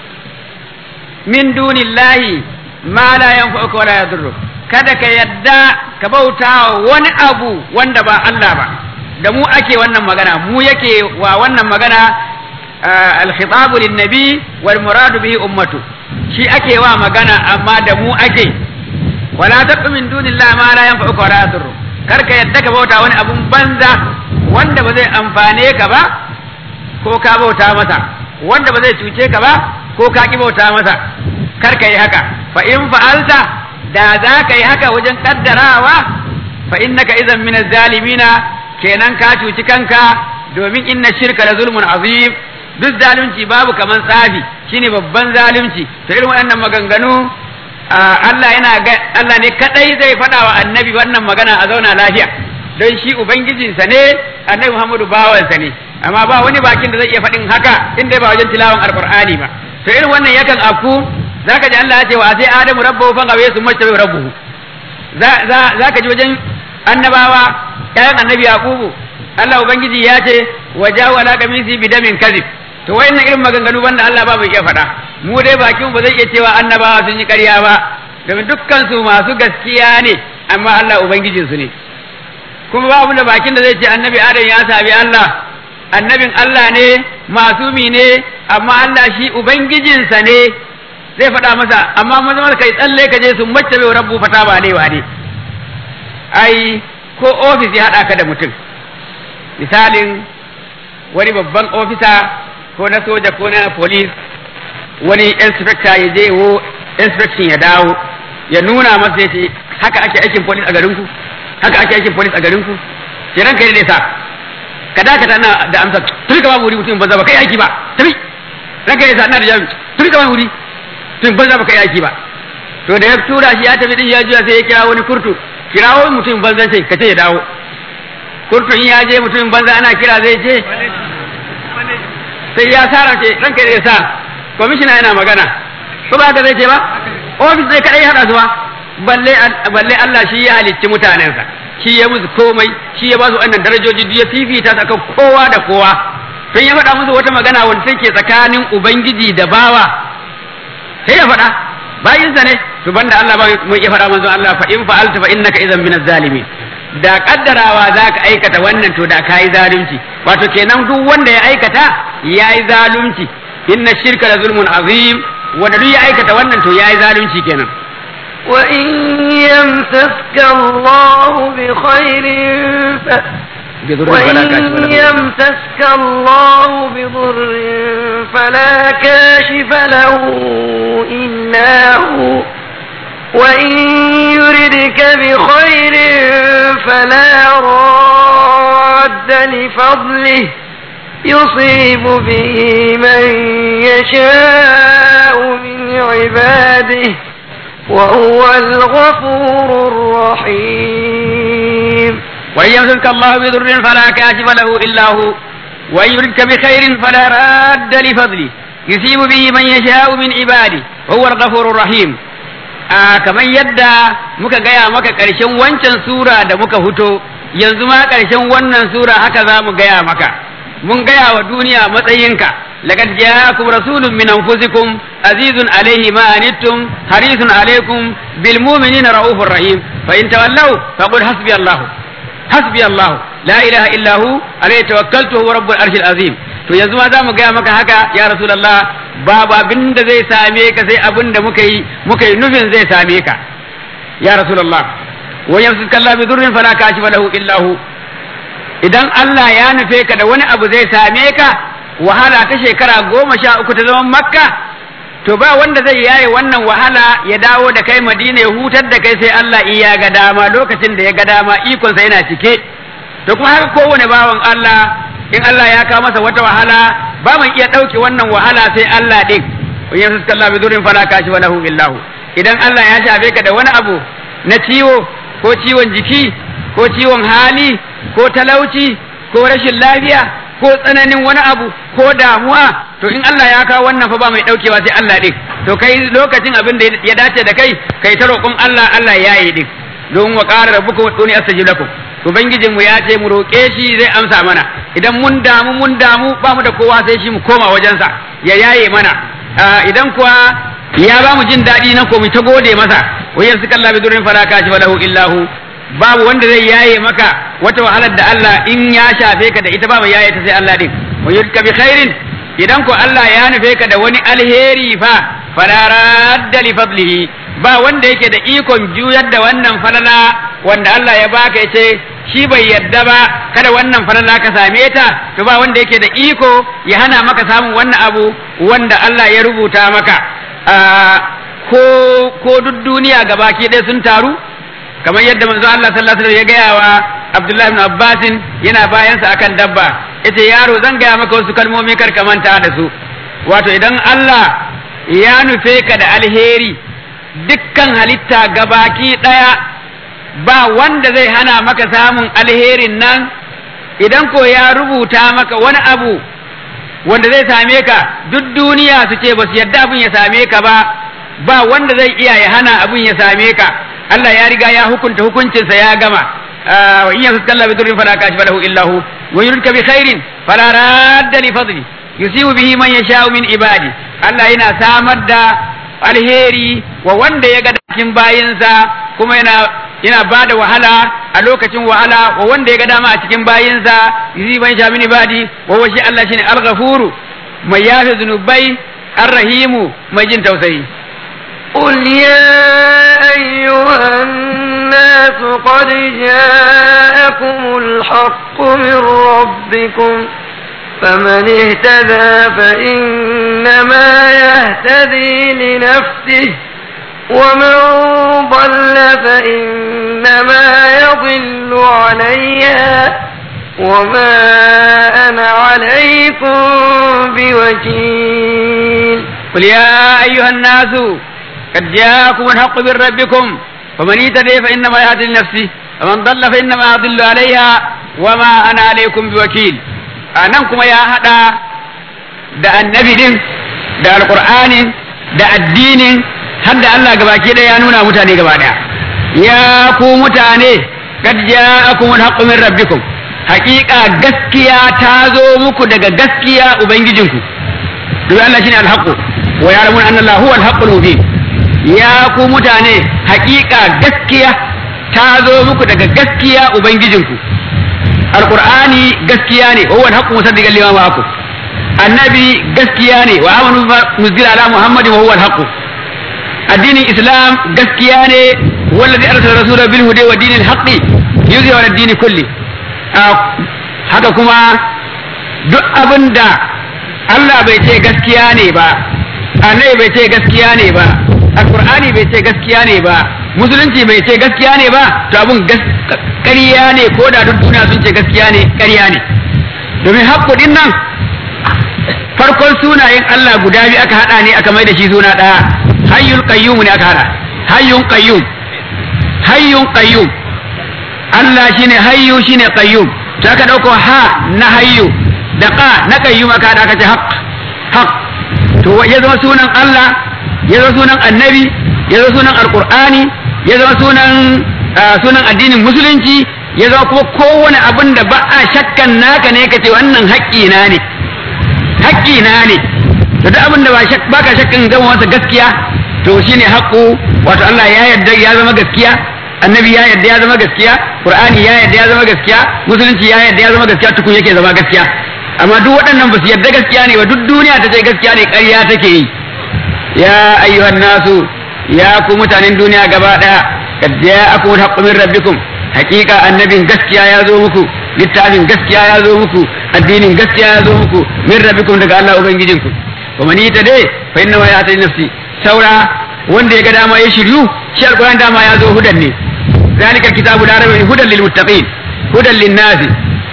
min dunillahi ma la yanfa'uka wala yadurruk kada ka yadda ka bauta wani abu wanda ba Allah ba da mu ake wannan magana mu yake wa wannan magana al-khitabu lin-nabi wal muradu bihi ummatu shi ake wa magana amma da mu ake wala taqu min dunillahi ma la yanfa'uka wala yadurruk kar ka yadda ka bauta wani abun banza wanda ba zai amfane ka ba ko ka bauta masa wanda ba zai cuce ka ba ko ka ki bauta masa kar ka yi haka fa in fa'alta da za ka yi haka wajen kaddarawa fa innaka idan min zalimina kenan ka cuci kanka domin inna shirka la zulmun azim duk zalunci babu kaman tsafi shine babban zalunci to irin waɗannan maganganu Allah yana Allah ne kadai zai faɗa wa annabi wannan magana a zauna lafiya don shi ubangijinsa ne annabi Muhammadu bawansa ne amma ba wani bakin da zai iya faɗin haka in dai ba wajen tilawan alqur'ani ba to irin wannan yakan afku zaka ji Allah ya ce wa sai adamu rabbahu fa gawe su mace rabbuhu za zaka ji wajen annabawa ƴaƴan annabi yaqubu Allah ubangiji ya ce wa jawala qamisi bidamin kadhib to wayannan irin maganganu banda Allah ba bai iya faɗa mu dai bakin ba zai iya cewa annabawa sun yi ƙarya ba domin dukkan su masu gaskiya ne amma Allah ubangijinsu ne kuma babu da bakin da zai ce annabi adam ya sabi Allah annabin Allah ne masumi ne amma Allah shi ubangijinsa ne zai faɗa masa amma maza kai tsalle ka je su mace bai rabbu fata ba ne ne ai ko ofis ya haɗa ka da mutum misalin wani babban ofisa ko na soja ko na police wani inspector ya je wo inspection ya dawo ya nuna masa ya ce haka ake aikin police a garinku haka ake aikin police a garinku sai ranka ne sa ka dakata na da amsa tun ka babu wuri mutum banza ba kai aiki ba tafi ranka ne sa ina da jami tun ka babu wuri tun banza ba kai aiki ba to da ya tura shi ya tafi din ya juya sai ya kira wani kurtu kirawo mutum banza ce ka ce ya dawo kurtu in ya je mutum banza ana kira zai je sai ya sa ranke ranka ne sa kwamishina yana magana ko ba haka zai ce ba ofis zai kadai hada su ba balle balle Allah shi ya halicci mutanensa shi ya musu komai shi ya ba su wannan darajoji duk ya fifita su akan kowa da kowa tun ya faɗa musu wata magana wanda take tsakanin ubangiji da bawa sai ya faɗa bayinsa ne to banda Allah ba mu iya faɗa manzon Allah fa in fa'alta fa innaka idan min zalimin da kaddarawa za ka aikata wannan to da ka yi zalunci wato kenan duk wanda ya aikata ya yi zalunci inna shirka la zulmun azim wanda duk ya aikata wannan to ya yi zalunci kenan وإن يمسسك الله بخير ف... وإن يمسسك الله بضر فلا كاشف له إلا هو وإن يردك بخير فلا راد لفضله يصيب به من يشاء من عباده وهو الغفور الرحيم وإن يمسك الله بضر فلا كاشف له إلا هو وإن يردك بخير فلا راد لفضله يصيب به من يشاء من عباده وهو الغفور الرحيم a kamar yadda muka gaya maka ƙarshen wancan sura da muka fito yanzu ma ƙarshen wannan sura haka za mu gaya maka mun gaya wa duniya matsayinka laqad ja'akum rasulun min anfusikum azizun alayhi ma anittum harisun alaykum bil mu'minina raufur rahim fa in tawallaw faqul hasbi allah hasbi allah la ilaha illa hu alayhi tawakkaltu huwa rabbul arshil azim to yanzu ma za mu gaya maka haka ya rasulullah babu abin da zai same ka sai abin da muka yi muka yi nufin zai same ka ya rasulullah wa yamsika Allah bi durrin fala kashifa lahu illa hu idan Allah ya nufe ka da wani abu zai same ka wahala ta shekara goma sha uku ta zaman makka to ba wanda zai yaye wannan wahala ya dawo da kai madina ya hutar da kai sai Allah iya ga dama lokacin da ya ga dama ikonsa yana cike to kuma haka kowane bawan Allah in Allah ya kawo masa wata wahala ba mai iya ɗauke wannan wahala sai Allah ɗin in yamsaka Allah bi dhurrin fala kashifa lahu illahu idan Allah ya shafe ka da wani abu na ciwo ko ciwon jiki ko ciwon hali ko talauci ko rashin lafiya ko tsananin wani abu ko damuwa to in Allah ya kawo wannan fa ba mai daukewa sai Allah din to kai lokacin abin da ya dace da kai kai ta roƙon Allah Allah ya yi din don wa qala rabbukum uduni astajib lakum ubangijin mu ya ce mu roƙe shi zai amsa mana idan mun damu mun damu ba mu da kowa sai shi mu koma wajensa ya yaye mana idan kuwa ya ba mu jin daɗi nan ko mu ta gode masa wayan suka Allah bi durin fala kashi walahu illahu babu wanda zai yaye maka wata wahalar da Allah in ya shafe ka da ita ba mai yaye ta sai Allah din wa yurka bi khairin idan ko Allah ya nufe ka da wani alheri fa fala radda li fadlihi ba wanda yake da ikon juyar da wannan falala wanda Allah ya baka yace shi bai yadda ba kada wannan falala ka same ta to ba wanda yake da iko ya hana maka samun wannan abu wanda Allah ya rubuta maka ko ko duk duniya gabaki ɗaya sun taru kamar yadda manzo Allah sallallahu alaihi wasallam ya gaya wa Abdullahi ibn Abbas yana bayansa akan dabba yace yaro zan gaya maka wasu kalmomi kar ka manta da su wato idan Allah ya nufe ka da alheri dukkan halitta gabaki ɗaya ba wanda zai hana maka samun alherin nan idan ko ya rubuta maka wani abu wanda zai same ka duk duniya su ce ba su yadda abin ya same ka ba ba wanda zai iya ya hana abin ya same ka Allah ya riga ya hukunta hukuncinsa ya gama wa in yamsaka Allah bi dhurrin fala kashifa lahu illa hu wa yuridka bi khairin fala radda li fadli yusibu bihi man yasha'u min ibadi Allah yana samar da alheri wa wanda ya ga cikin bayinsa kuma yana yana ba da wahala a lokacin wahala wa wanda ya ga dama a cikin bayinsa yusibu man yasha'u min ibadi wa wa shi Allah shine al-ghafuru mai yafe zunubai ar-rahimu mai jin tausayi قل يا أيها الناس قد جاءكم الحق من ربكم فمن اهتدى فإنما يهتدي لنفسه ومن ضل فإنما يضل عليها وما أنا عليكم بوكيل قل يا أيها الناس قد جاءكم الحق من ربكم فمن اهتدي فإنما يهتدي لنفسه ومن ضل فإنما يضل عليها وما أنا عليكم بوكيل anan kuma ya haɗa da annabi din da alƙur'anin da addinin har da Allah gabaki ɗaya ya nuna mutane gaba ɗaya ya ku mutane kad ja'akum al-haqqu min rabbikum haƙiƙa gaskiya ta zo muku daga gaskiya ubangijinku duk Allah shine al-haqqu wa ya'lamun anna Allah huwa al-haqqul mubin ya ku mutane haƙiƙa gaskiya ta zo muku daga gaskiya ubangijinku alqur'ani gaskiya ne huwa al-haqqu musaddiqan lima ma'akum annabi gaskiya ne wa amanu nuzila ala muhammadin wa huwa al-haqqu addinin islam gaskiya ne wallazi arsala rasula bil huda wa dinil haqqi yuzhiru ala dini kulli haka kuma duk abinda Allah bai ce gaskiya ne ba annabi bai ce gaskiya ne ba alqur'ani bai ce gaskiya ne ba musulunci bai ce gaskiya ne ba to abun ƙarya ne ko da duk duniya sun ce gaskiya ne ƙarya ne domin haƙƙudin nan farkon sunayen Allah guda biyu aka hada ne aka mai da shi suna ɗaya hayyul qayyum ne aka hada hayyun qayyum hayyun qayyum Allah shine hayyu shine qayyum sai aka dauko ha na hayyu da qa na qayyum aka hada aka ce haqq haqq to ya zama sunan Allah ya zama sunan annabi ya zama sunan alqur'ani ya zama sunan sunan addinin musulunci ya zama kuma kowane abin da ba a shakkan naka ne kace wannan haƙƙina ne haƙƙina ne da duk abin da ba ka shakkan zama masa gaskiya to shine haƙƙo wato Allah ya yarda ya zama gaskiya annabi ya yarda ya zama gaskiya qur'ani ya yarda ya zama gaskiya musulunci ya yarda ya zama gaskiya tukun yake zama gaskiya amma duk waɗannan ba su yarda gaskiya ne ba duk duniya ta ce gaskiya ne ƙarya take yi ya ayyuhan nasu ya ku mutanen duniya gaba ɗaya kad ja'akum al-haqqu min rabbikum haqiqa annabin gaskiya ya zo muku littafin gaskiya ya zo muku addinin gaskiya ya zo muku min rabbikum daga Allah ubangijinku wa man dai fa inna ma ya'ti nafsi saura wanda ya ga dama ya shiryu shi alquran dama ya zo hudan ne zalika kitabu la raiba hudan lil muttaqin hudan lin nasi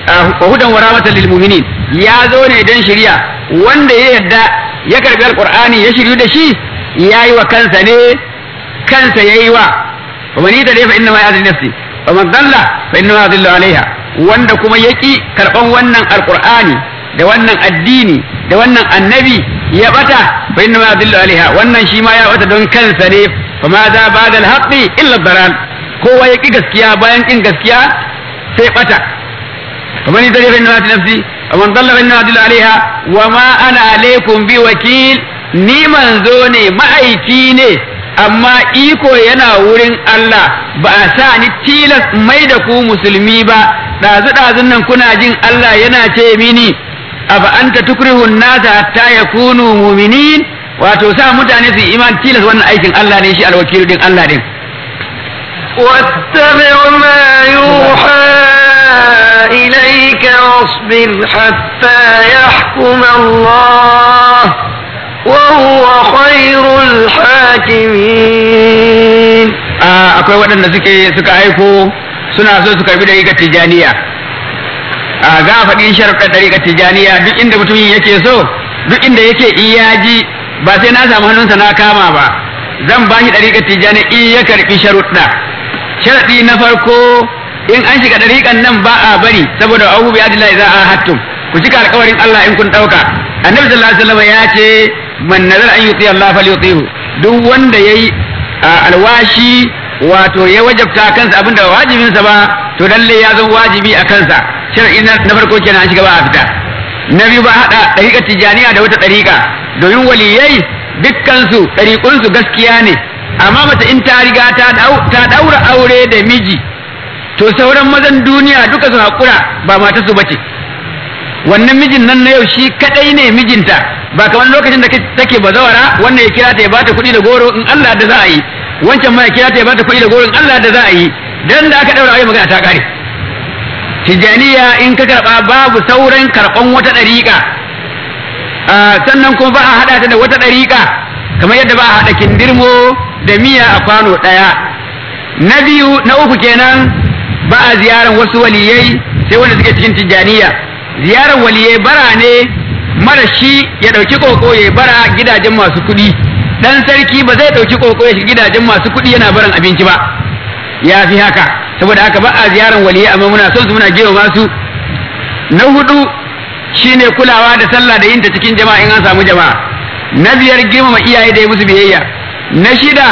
wa hudan wa rahmatan lil mu'minin ya zo ne dan shari'a wanda ya yarda ya karbi alqur'ani ya shiryu da shi yayi wa kansa ne kansa yayi wa wa man yata fa inna ma yadil nafsi wa man dalla fa inna ma yadillu alaiha wanda kuma yaki karban wannan alqur'ani da wannan addini da wannan annabi ya bata fa inna ma yadillu alaiha wannan shi ma ya bata don kansa ne fa ma za ba'da al-haqqi illa dalal kowa ya ƙi gaskiya bayan ƙin gaskiya sai ɓata kamar ni tare fa nafsi wa man dalla fa inna adilla alaiha wa ma ana alaikum bi wakil ni manzo ne ma'aiki ne amma iko yana wurin Allah ba a sa ni tilas mai da ku musulmi ba ɗazu ɗazun nan kuna jin Allah yana ce mini aba anta tukrihun nasa hatta yakunu mu'minin wato sa mutane su iman tilas wannan aikin Allah ne shi alwakilu din Allah din واتبع ما يوحى إليك واصبر حتى يحكم الله وهو خير الحاكمين akwai waɗanda suke suka aiko suna so su karbi dariƙar tijaniya a za a faɗi sharuɗar dariƙar tijaniya duk inda mutumin yake so duk inda yake iyaji ba sai na samu hannunsa na kama ba zan ba shi dariƙar tijaniya in ya karɓi sharuɗa sharaɗi na farko in an shiga ɗariƙan nan ba a bari saboda abu bi adillahi za a hattum ku cika alƙawarin Allah in kun ɗauka annabi sallallahu alaihi wasallam ya ce man nazar an yuti Allah falyutihu duk wanda yayi alwashi wato ya wajabta kansa abinda ba wajibinsa ba to lalle ya zama wajibi a kansa shar'i na farko kenan an shiga ba a fita na biyu ba haɗa ɗariƙar tijaniya da wata ɗariƙa domin waliyai dukkansu ɗariƙunsu gaskiya ne amma mace in ta riga ta daura aure da miji to sauran mazan duniya duka su haƙura ba mata su bace wannan mijin nan na yau shi kadai ne mijinta ba kamar lokacin da take bazawara wannan ya kira ta ya bata kuɗi da goro in Allah da za a yi wancan ma ya kira ta ya bata kuɗi da goro in Allah da za a yi dan da aka daura aure magana ta kare tijaniya in ka karba babu sauran karban wata ɗariƙa sannan kuma ba a haɗa ta da wata ɗariƙa kamar yadda ba a haɗa kindirmo da miya a kwano ɗaya na biyu na uku kenan ba a ziyarar wasu waliyai sai wanda suke cikin tijjaniya ziyarar waliyai bara ne mara shi ya ɗauki koko ya bara gidajen masu kuɗi ɗan sarki ba zai ɗauki koko ya shiga gidajen masu kuɗi yana baran abinci ba ya fi haka saboda haka ba a ziyarar waliyai amma muna son su muna gewa masu na hudu shine kulawa da sallah da yinta cikin jama'a in an samu jama'a na biyar girmama iyaye da yi musu biyayya na shida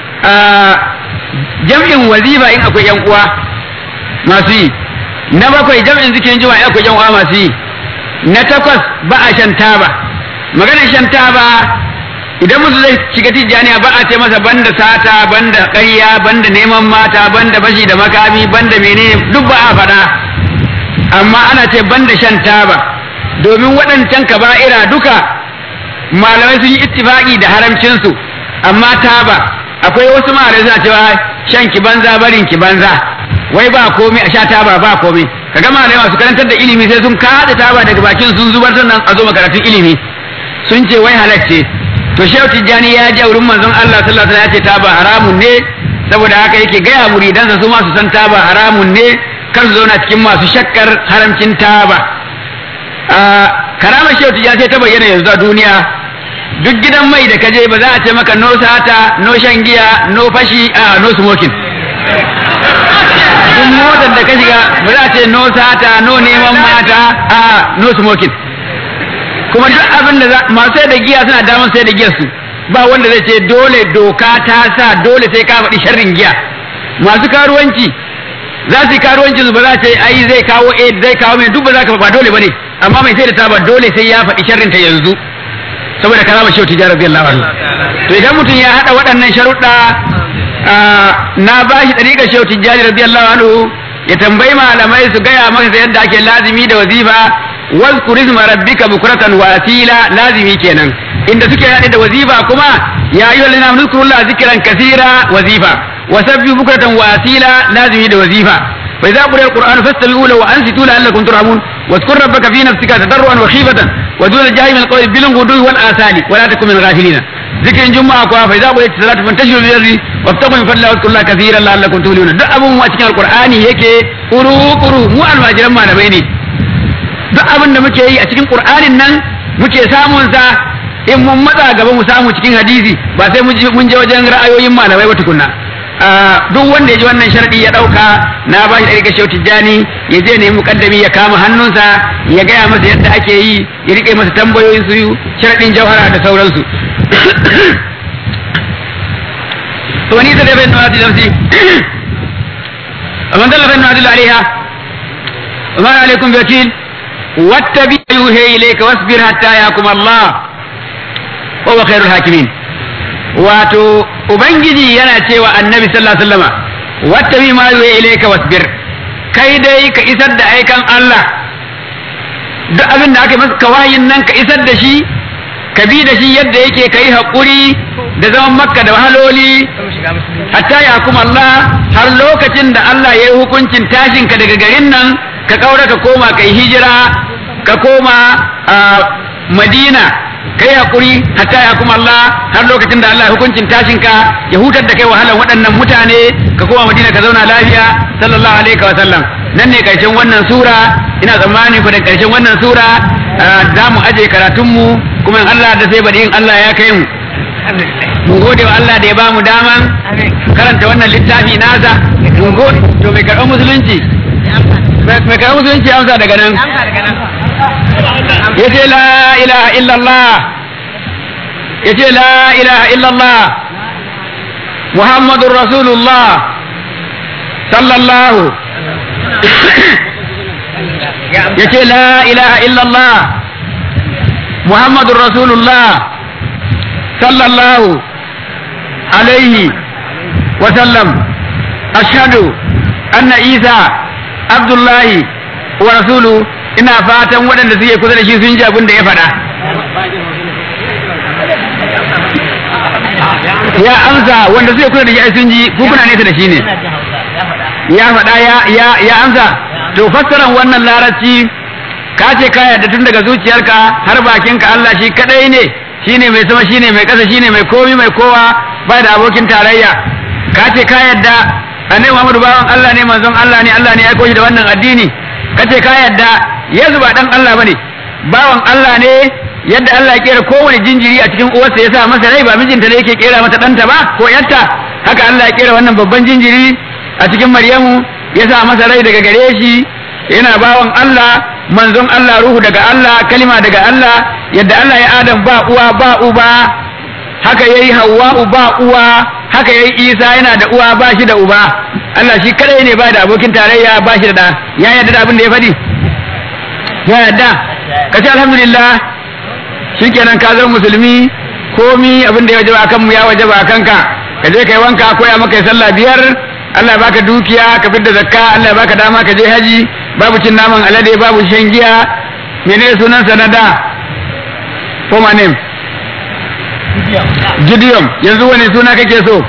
jam'in wazifa in akwai yan uwa masu yi na bakwai jam'in zikirin juma'a in akwai yan uwa masu yi na takwas ba a shan taba maganar shan taba idan musu zai shiga tijjaniya ba a ce masa banda sata banda ƙarya banda neman mata banda bashi da makami banda menene duk ba a faɗa amma ana ce banda shan taba domin waɗancan kaba'ira duka malamai sun yi ittifaqi da haramcinsu amma taba akwai wasu malamai suna cewa shan ki banza barin ki banza wai ba komai a sha taba ba komai kaga malamai masu karantar da ilimi sai sun kada taba daga bakin sun zubar sannan a zo makaratun ilimi sun ce wai halacce to shehu tijjani ya ji a wurin manzon Allah sallallahu alaihi wasallam ya ce taba haramun ne saboda haka yake gaya muridansa su ma su san taba haramun ne kar su zauna cikin masu shakkar haramcin taba karamar shehu tijjani sai ta bayyana yanzu a duniya duk gidan mai da kaje ba za a ce maka no sata no shan giya no fashi a no smoking duk motar da ka shiga ba za a ce no sata no neman mata a no smoking kuma duk abin da masu sai da giya suna damar sai da giyar su ba wanda zai ce dole doka ta sa dole sai ka faɗi sharrin giya masu karuwanci za su yi karuwancin su ba za ce ai zai kawo aid zai kawo mai duk ba za ka ba dole bane amma mai sai da taba dole sai ya faɗi sharrin ta yanzu saboda karama shehu tijara radiyallahu anhu to idan mutum ya hada waɗannan sharuɗa na ba shi ɗariƙar shehu tijjani radiyallahu anhu ya tambayi malamai su gaya masa yadda ake lazimi da wazifa wazkur isma rabbika bukratan wa asila lazimi kenan inda suke haɗe da wazifa kuma ya ayyuha allazina amanu zkurullaha zikran kaseera wazifa wa sabbihu bukratan wa asila lazimi da wazifa fa idza quriya alqur'anu fastami'u lahu wa ansitu la'allakum turhamun واذكر ربك في نفسك تضرعا وخيفة ودون الجاهل من القول بالغدو والآثال ولا تكن من الغافلين ذكر الجمعة كوا فإذا قضيت الصلاة فانتشروا في الأرض وابتغوا من فضل الله واذكروا الله كثيرا لعلكم تفلحون duk abun mu a cikin alqur'ani yake kuru kuru mu almajiran malamai ne duk abin da muke yi a cikin qur'anin nan muke samun sa in mun matsa gaba mu samu cikin hadisi ba sai mun je wajen ra'ayoyin malamai ba tukunna duk wanda ya ji wannan sharadi ya dauka na ba shi da rika shauti jani ya je ne mukaddami ya kama hannunsa ya gaya masa yadda ake yi ya rike masa tambayoyin su sharadin jauhara da sauransu to ni da bai nuna da nafsi man dalla bai nuna alaiha وما عليكم بوكيل واتبع يوحي إليك واصبر حتى يحكم الله وهو خير الحاكمين wato ubangiji yana cewa annabi sallallahu alaihi wasallama wattabi ma yuhi ilayka wasbir kai dai ka isar da aikan Allah duk abin da aka masa kawayin nan ka isar da shi ka bi da shi yadda yake kai haƙuri da zaman makka da wahaloli hatta ya kuma Allah har lokacin da Allah ya yi hukuncin tashinka daga garin nan ka kaura ka koma ka yi hijira ka koma madina ka yi haƙuri hatta ya kuma Allah har lokacin da Allah ya hukuncin tashinka ya hutar da kai wahalar waɗannan mutane ka koma madina ka zauna lafiya sallallahu alaihi wa sallam nan ne ƙarshen wannan sura ina tsammani ku da ƙarshen wannan sura za mu aje karatunmu kuma in Allah da sai bari in Allah ya kai mu mun gode wa Allah da ya bamu daman karanta wannan littafi nasa mun gode to mai karɓar musulunci mai karɓar musulunci amsa daga nan ya ce la ilaha illallah ya ce la ilaha illallah muhammadun rasulullah sallallahu ya ce la ilaha illallah muhammadun rasulullah sallallahu alaihi wasallam ashhadu anna isa abdullahi wa rasulu ina fatan waɗanda suke kusa da shi sun ji abin da ya faɗa ya amsa wanda suke kusa da shi sun ji ku kuna nesa da shi ne ya faɗa ya ya amsa to fassaran wannan larabci ka ce ka yarda tun daga zuciyarka har bakinka Allah shi kadai ne shine mai sama shine mai ƙasa shine mai komi mai kowa ba da abokin tarayya ka ce ka yarda annabi Muhammadu bawan Allah ne manzon Allah ne Allah ne ya aiko shi da wannan addini ka ce ka yarda Yesu ba dan Allah bane bawan Allah ne yadda Allah ya kera kowane jinjiri a cikin uwarsa ya sa masa rai ba mijinta ne yake kera mata ɗanta ba ko yarta haka Allah ya kera wannan babban jinjiri a cikin Maryamu ya sa masa rai daga gare shi yana bawan Allah manzon Allah ruhu daga Allah kalima daga Allah yadda Allah ya Adam ba uwa ba uba haka yayi Hawwa'u ba uwa haka yayi Isa yana da uwa ba shi da uba Allah shi kadai ne ba da abokin tarayya ba shi da da ya yarda da abin da ya faɗi ya yarda ka ce alhamdulillah shikenan ka zama musulmi komi abin da ya wajaba akan mu ya wajaba akan ka ka je kai wanka koya maka sallah biyar Allah ya baka dukiya ka fidda zakka Allah ya baka dama ka je haji babu cin naman alade babu shan giya menene sunan sanada for my name Gideon yanzu wani suna kake so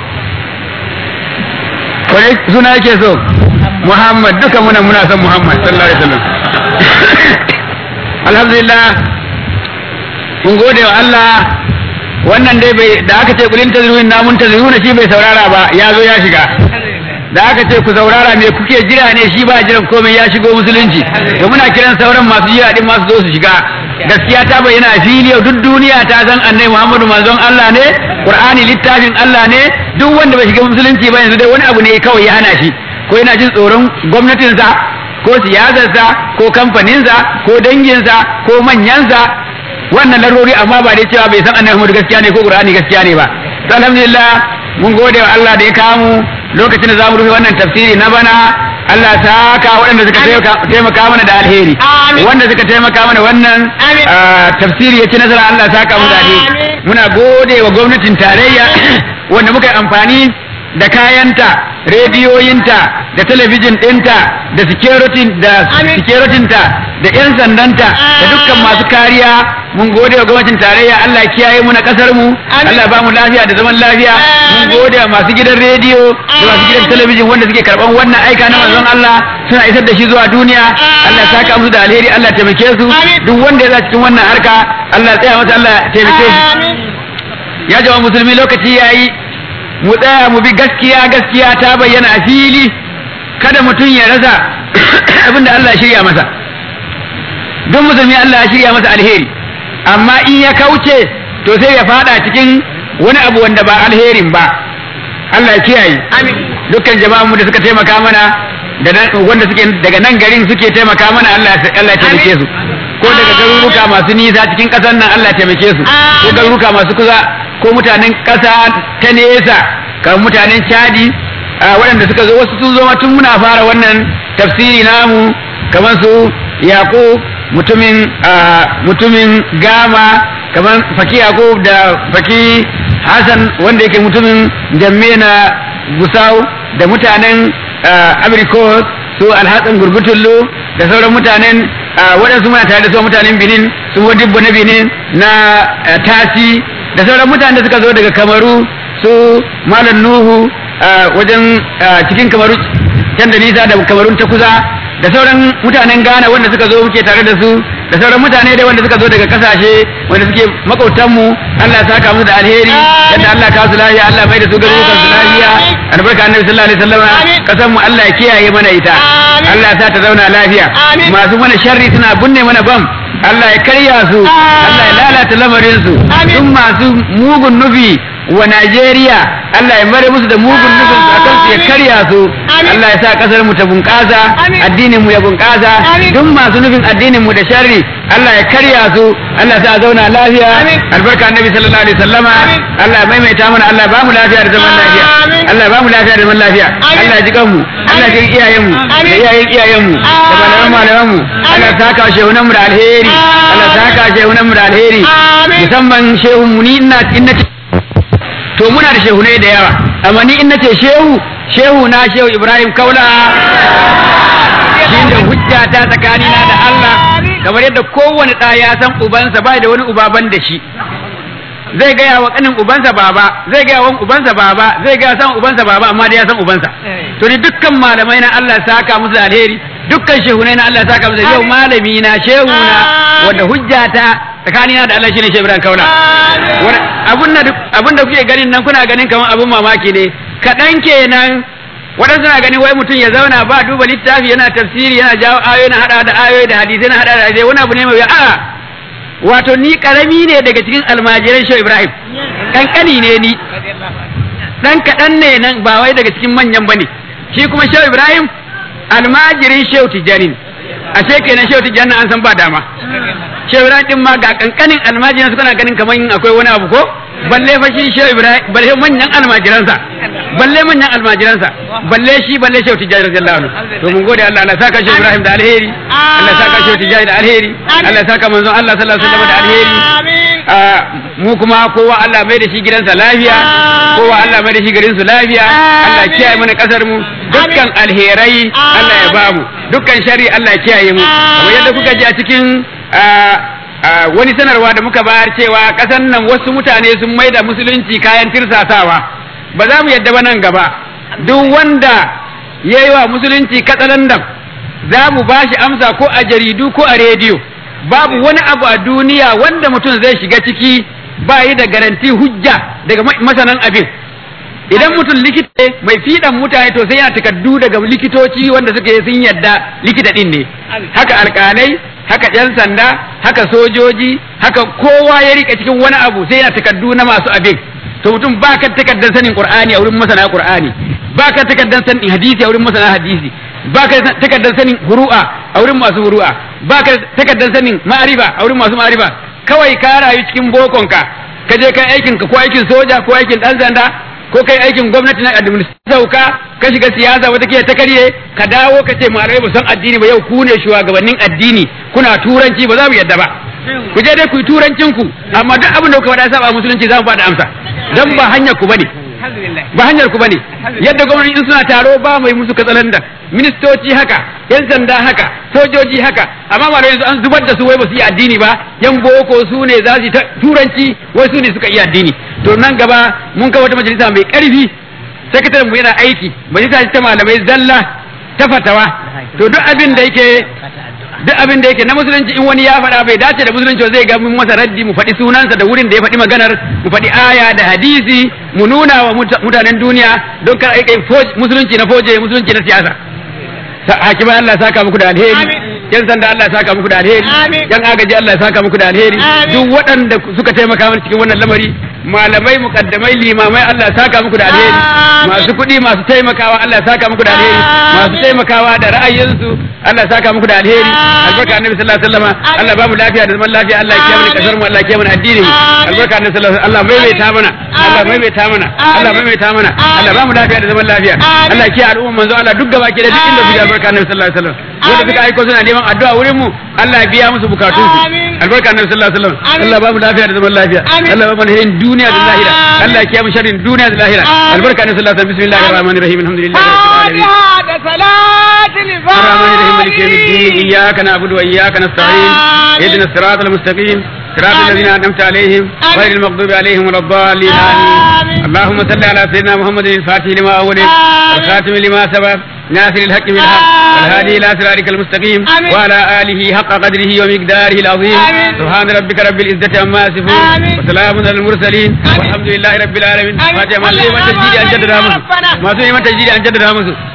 wani suna yake so Muhammad duka muna muna son Muhammad sallallahu alaihi wasallam alhamdulillah mun gode wa Allah wannan dai bai da aka ce kulin tazruin namun tazruna shi bai saurara ba ya zo ya shiga da aka ce ku saurara me kuke jira ne shi ba jiran komai ya shigo musulunci to muna kiran sauran masu jira din masu zo su shiga gaskiya ta bayyana a fili duk duniya ta san annabi Muhammadu manzon Allah ne Qur'ani littafin Allah ne duk wanda bai shiga musulunci ba yanzu dai wani abu ne kawai ya hana shi ko yana jin tsoron gwamnatinsa ko siyasarsa ko kamfaninsa ko danginsa ko manyansa wannan larurori amma ba dai cewa bai san annabi Muhammadu gaskiya ne ko Qur'ani gaskiya ne ba to alhamdulillah mun gode wa Allah da ya kamu lokacin da zamu rufe wannan tafsiri na bana Allah ta ka waɗanda suka taimaka mana da alheri wanda suka taimaka mana wannan tafsiri ya ci nasara Allah ta ka mu da alheri muna gode wa gwamnatin tarayya wanda muka yi amfani da kayanta rediyoyinta da talabijin ɗinta da securitinta da 'yan sandanta da dukkan masu kariya mun gode wa gwamnatin tarayya Allah kiyaye mu na kasar mu Allah ba mu lafiya da zaman lafiya mun gode wa masu gidan rediyo da masu gidan talabijin wanda suke karban wannan aika na manzon Allah suna isar da shi zuwa duniya Allah ya saka musu da alheri Allah taimake su duk wanda ya za cikin wannan harka Allah tsaya masa Allah taimake shi ya jama musulmi lokaci yayi mu tsaya mu bi gaskiya gaskiya ta bayyana a fili kada mutum ya rasa abin da Allah ya shirya masa duk musulmi Allah ya shirya masa alheri amma in ya kauce to sai ya fada cikin wani abu wanda ba alherin ba Allah ya kiyaye dukkan jama'an mu da suka taimaka mana da wanda suke daga nan garin suke taimaka mana Allah Allah ya taimake su ko daga garuruka masu nisa cikin ƙasar nan Allah ya taimake su ko garuruka masu kusa ko mutanen ƙasa ta nesa kamar mutanen Chadi waɗanda suka zo wasu sun zo tun muna fara wannan tafsiri namu kamar su Yaqub mutumin mutumin Gama kamar Faki Yaqub da Faki Hassan wanda yake mutumin Jamme na Gusau da mutanen Abrikos su Alhassan Gurgutullu da sauran mutanen waɗansu muna tare da su mutanen Benin su Wadibbo na Benin na Tasi da sauran mutanen da suka zo daga Kamaru su Malam Nuhu wajen cikin Kamaru can da nisa da Kamarun ta kusa da sauran mutanen Ghana wanda suka zo muke tare da su da sauran mutane dai wanda suka zo daga kasashe wanda suke makautanmu Allah ya saka musu da alheri yadda Allah ka su lafiya Allah mai da su garurukan su lafiya albarka annabi sallallahu alaihi wasallam kasan mu Allah ya kiyaye mana ita Allah ya sa ta zauna lafiya masu mana sharri suna bunne mana bam Allah ya karya su Allah ya lalata lamarin su duk masu mugun nufi wa Najeriya Allah ya mare musu da mugun nufin su akan su ya karya su Allah ya sa kasar mu ta bunƙasa addinin mu ya bunƙasa duk masu nufin addinin mu da sharri Allah ya karya su Allah ya sa zauna lafiya albarka annabi sallallahu alaihi wasallama Allah ya maimaita mana Allah ya ba mu lafiya da zaman lafiya Allah ya ba mu lafiya da zaman lafiya Allah ya ji kanmu Allah ya ji iyayen mu da iyayen iyayen mu da malaman malaman mu Allah ya saka shehunan mu da alheri Allah ya saka shehunan mu da alheri musamman shehun mu ni ina ina to muna da shehunai da yawa amma ni in nace shehu shehu na shehu Ibrahim Kaula shine hujja ta tsakanina da Allah kamar yadda kowane ɗa ya san ubansa ba da wani uba ban da shi zai gaya wa kanin ubansa baba zai gaya wa ubansa baba zai gaya san ubansa baba amma da ya san ubansa to ni dukkan malamai na Allah saka musu da alheri dukkan shehunai na Allah saka musu yau malami na shehu na wanda hujjata tsakanina da Allah shine Shehu Ibrahim Kaula abun da kuke ganin nan kuna ganin kamar abun mamaki ne kaɗan kenan waɗansu na ganin wai mutum ya zauna ba duba littafi yana tafsiri yana jawo ayoyi na hada da ayoyi da hadisai na hada da hadisai wani abu ne mai a'a wato ni karami ne daga cikin almajiran Shehu Ibrahim kankani ne ni dan kaɗan ne nan ba wai daga cikin manyan bane shi kuma Shehu Ibrahim almajirin Shehu Tijjani ashe kenan Shehu Tijjani an san ba dama Shehu Ibrahim din ma ga kankanin almajiran su kana ganin kamar akwai wani abu ko balle fa shi Shehu Ibrahim balle manyan almajiransa balle manyan almajiransa balle shi balle Shehu Tijjani radiyallahu anhu to mun gode Allah Allah saka Shehu Ibrahim da alheri Allah saka Shehu Tijjani da alheri Allah saka manzon Allah sallallahu alaihi wasallam da alheri mu kuma kowa Allah mai da shi gidansa lafiya kowa Allah mai da shi garin su lafiya Allah kiyaye mana kasar mu dukkan alherai Allah ya bamu dukkan shari Allah ya kiyaye mu kamar yadda kuka ji a cikin wani sanarwa da muka bayar cewa kasan nan wasu mutane sun mai da musulunci kayan tirsasawa ba za mu yadda ba nan gaba duk wanda ya yi wa musulunci katsalandan za mu ba shi amsa ko a jaridu ko a rediyo babu wani abu a duniya wanda mutum zai shiga ciki ba yi da garanti hujja daga masanan abin idan mutum likita mai fiɗan mutane to sai yana takardu daga likitoci wanda suke sun yadda likita ɗin ne haka alƙalai haka yan sanda haka sojoji haka kowa ya rika cikin wani abu sai yana takardu na masu abin to mutum ba ka takardar sanin qur'ani a wurin masana qur'ani ba ka takardar sanin hadisi a wurin masana hadisi ba ka takardar sanin huru'a a wurin masu huru'a ba ka takardar sanin ma'ariba a wurin masu ma'ariba kawai ka rayu cikin bokonka ka je kai aikin ka ko aikin soja ko aikin dan sanda ko kai aikin gwamnati na administration sauka ka shiga siyasa wata ke ta karye ka dawo ka ce malamai ba san addini ba yau ku ne shugabannin addini kuna turanci ba za mu yadda ba ku je dai ku yi turancin ku amma duk abin da kuka faɗa saba musulunci za mu faɗa amsa dan ba hanyar ku bane ba hanyar ku bane yadda gwamnati in suna taro ba mai musu katsalanda ministoci haka yan sanda haka sojoji haka amma malamai yanzu an zubar da su wai ba su yi addini ba yan boko su ne za su yi turanci wai su ne suka iya addini to nan gaba mun kawo wata majalisa mai karfi sakataren mu yana aiki majalisa ta malamai zalla ta fatawa to duk abin da yake duk abin da yake na musulunci in wani ya faɗa bai dace da musulunci zai ga mun masa raddi mu faɗi sunansa da wurin da ya faɗi maganar mu faɗi aya da hadisi mu nuna wa mutanen duniya don kar aikai musulunci na foje musulunci na siyasa hakimai Allah saka muku da alheri yan sanda Allah ya saka muku da alheri Amin. yan agaji Allah ya saka muku da alheri Amin. duk waɗanda suka taimaka mana cikin wannan lamari malamai mukaddamai limamai Allah ya saka muku da alheri Amin. masu kuɗi masu taimakawa Allah ya saka muku da alheri Amin. masu taimakawa da ra'ayinsu Allah ya saka muku da alheri Amin. albarka annabi sallallahu alaihi wasallam Allah ba mu lafiya da zaman lafiya Allah ya kiyaye mu kasar mu Allah ya kiyaye mu addinin mu Amin. albarka annabi sallallahu alaihi wasallam Allah maimaita mana Allah Amin. maimaita mana Amin. Allah maimaita mana Amin. Allah ba mu lafiya da zaman lafiya Amin. Allah ya kiyaye al'umma manzo Allah duk gaba ke da duk inda suke albarka annabi sallallahu alaihi wasallam wanda suka aiko suna neman addu'a wurin mu Allah ya biya musu bukatun su Amin. albarka annabi sallallahu alaihi wasallam Amin. Allah ba mu lafiya da zaman lafiya Amin. Allah ba mu alherin duniya da lahira Amin. Allah ya kiyaye mu sharrin duniya da lahira Amin. albarka annabi sallallahu alaihi wasallam bismillahir rahmanir rahim alhamdulillahi rabbil alamin فاتحة صلاة الرحمن الرحيم مالك يوم الدين إياك نعبد وإياك نستعين آمين. اهدنا الصراط المستقيم صراط آمين. الذين أنعمت عليهم آمين. غير المغضوب عليهم ولا الضالين آمين. آمين اللهم صل على سيدنا محمد الفاتح لما أولد آمين. والخاتم لما سبق ناصر الحق بالحق آمين. والهادي إلى صراطك المستقيم آمين. وعلى آله حق قدره ومقداره العظيم آمين. سبحان ربك رب العزة عما يصفون آمين. وسلام على المرسلين آمين. والحمد لله رب العالمين آمين. فاتحة ما سوى اللهم تجديد أن جدد آمين. مسو ربنا. ما سوى تجديد أن جدد مسو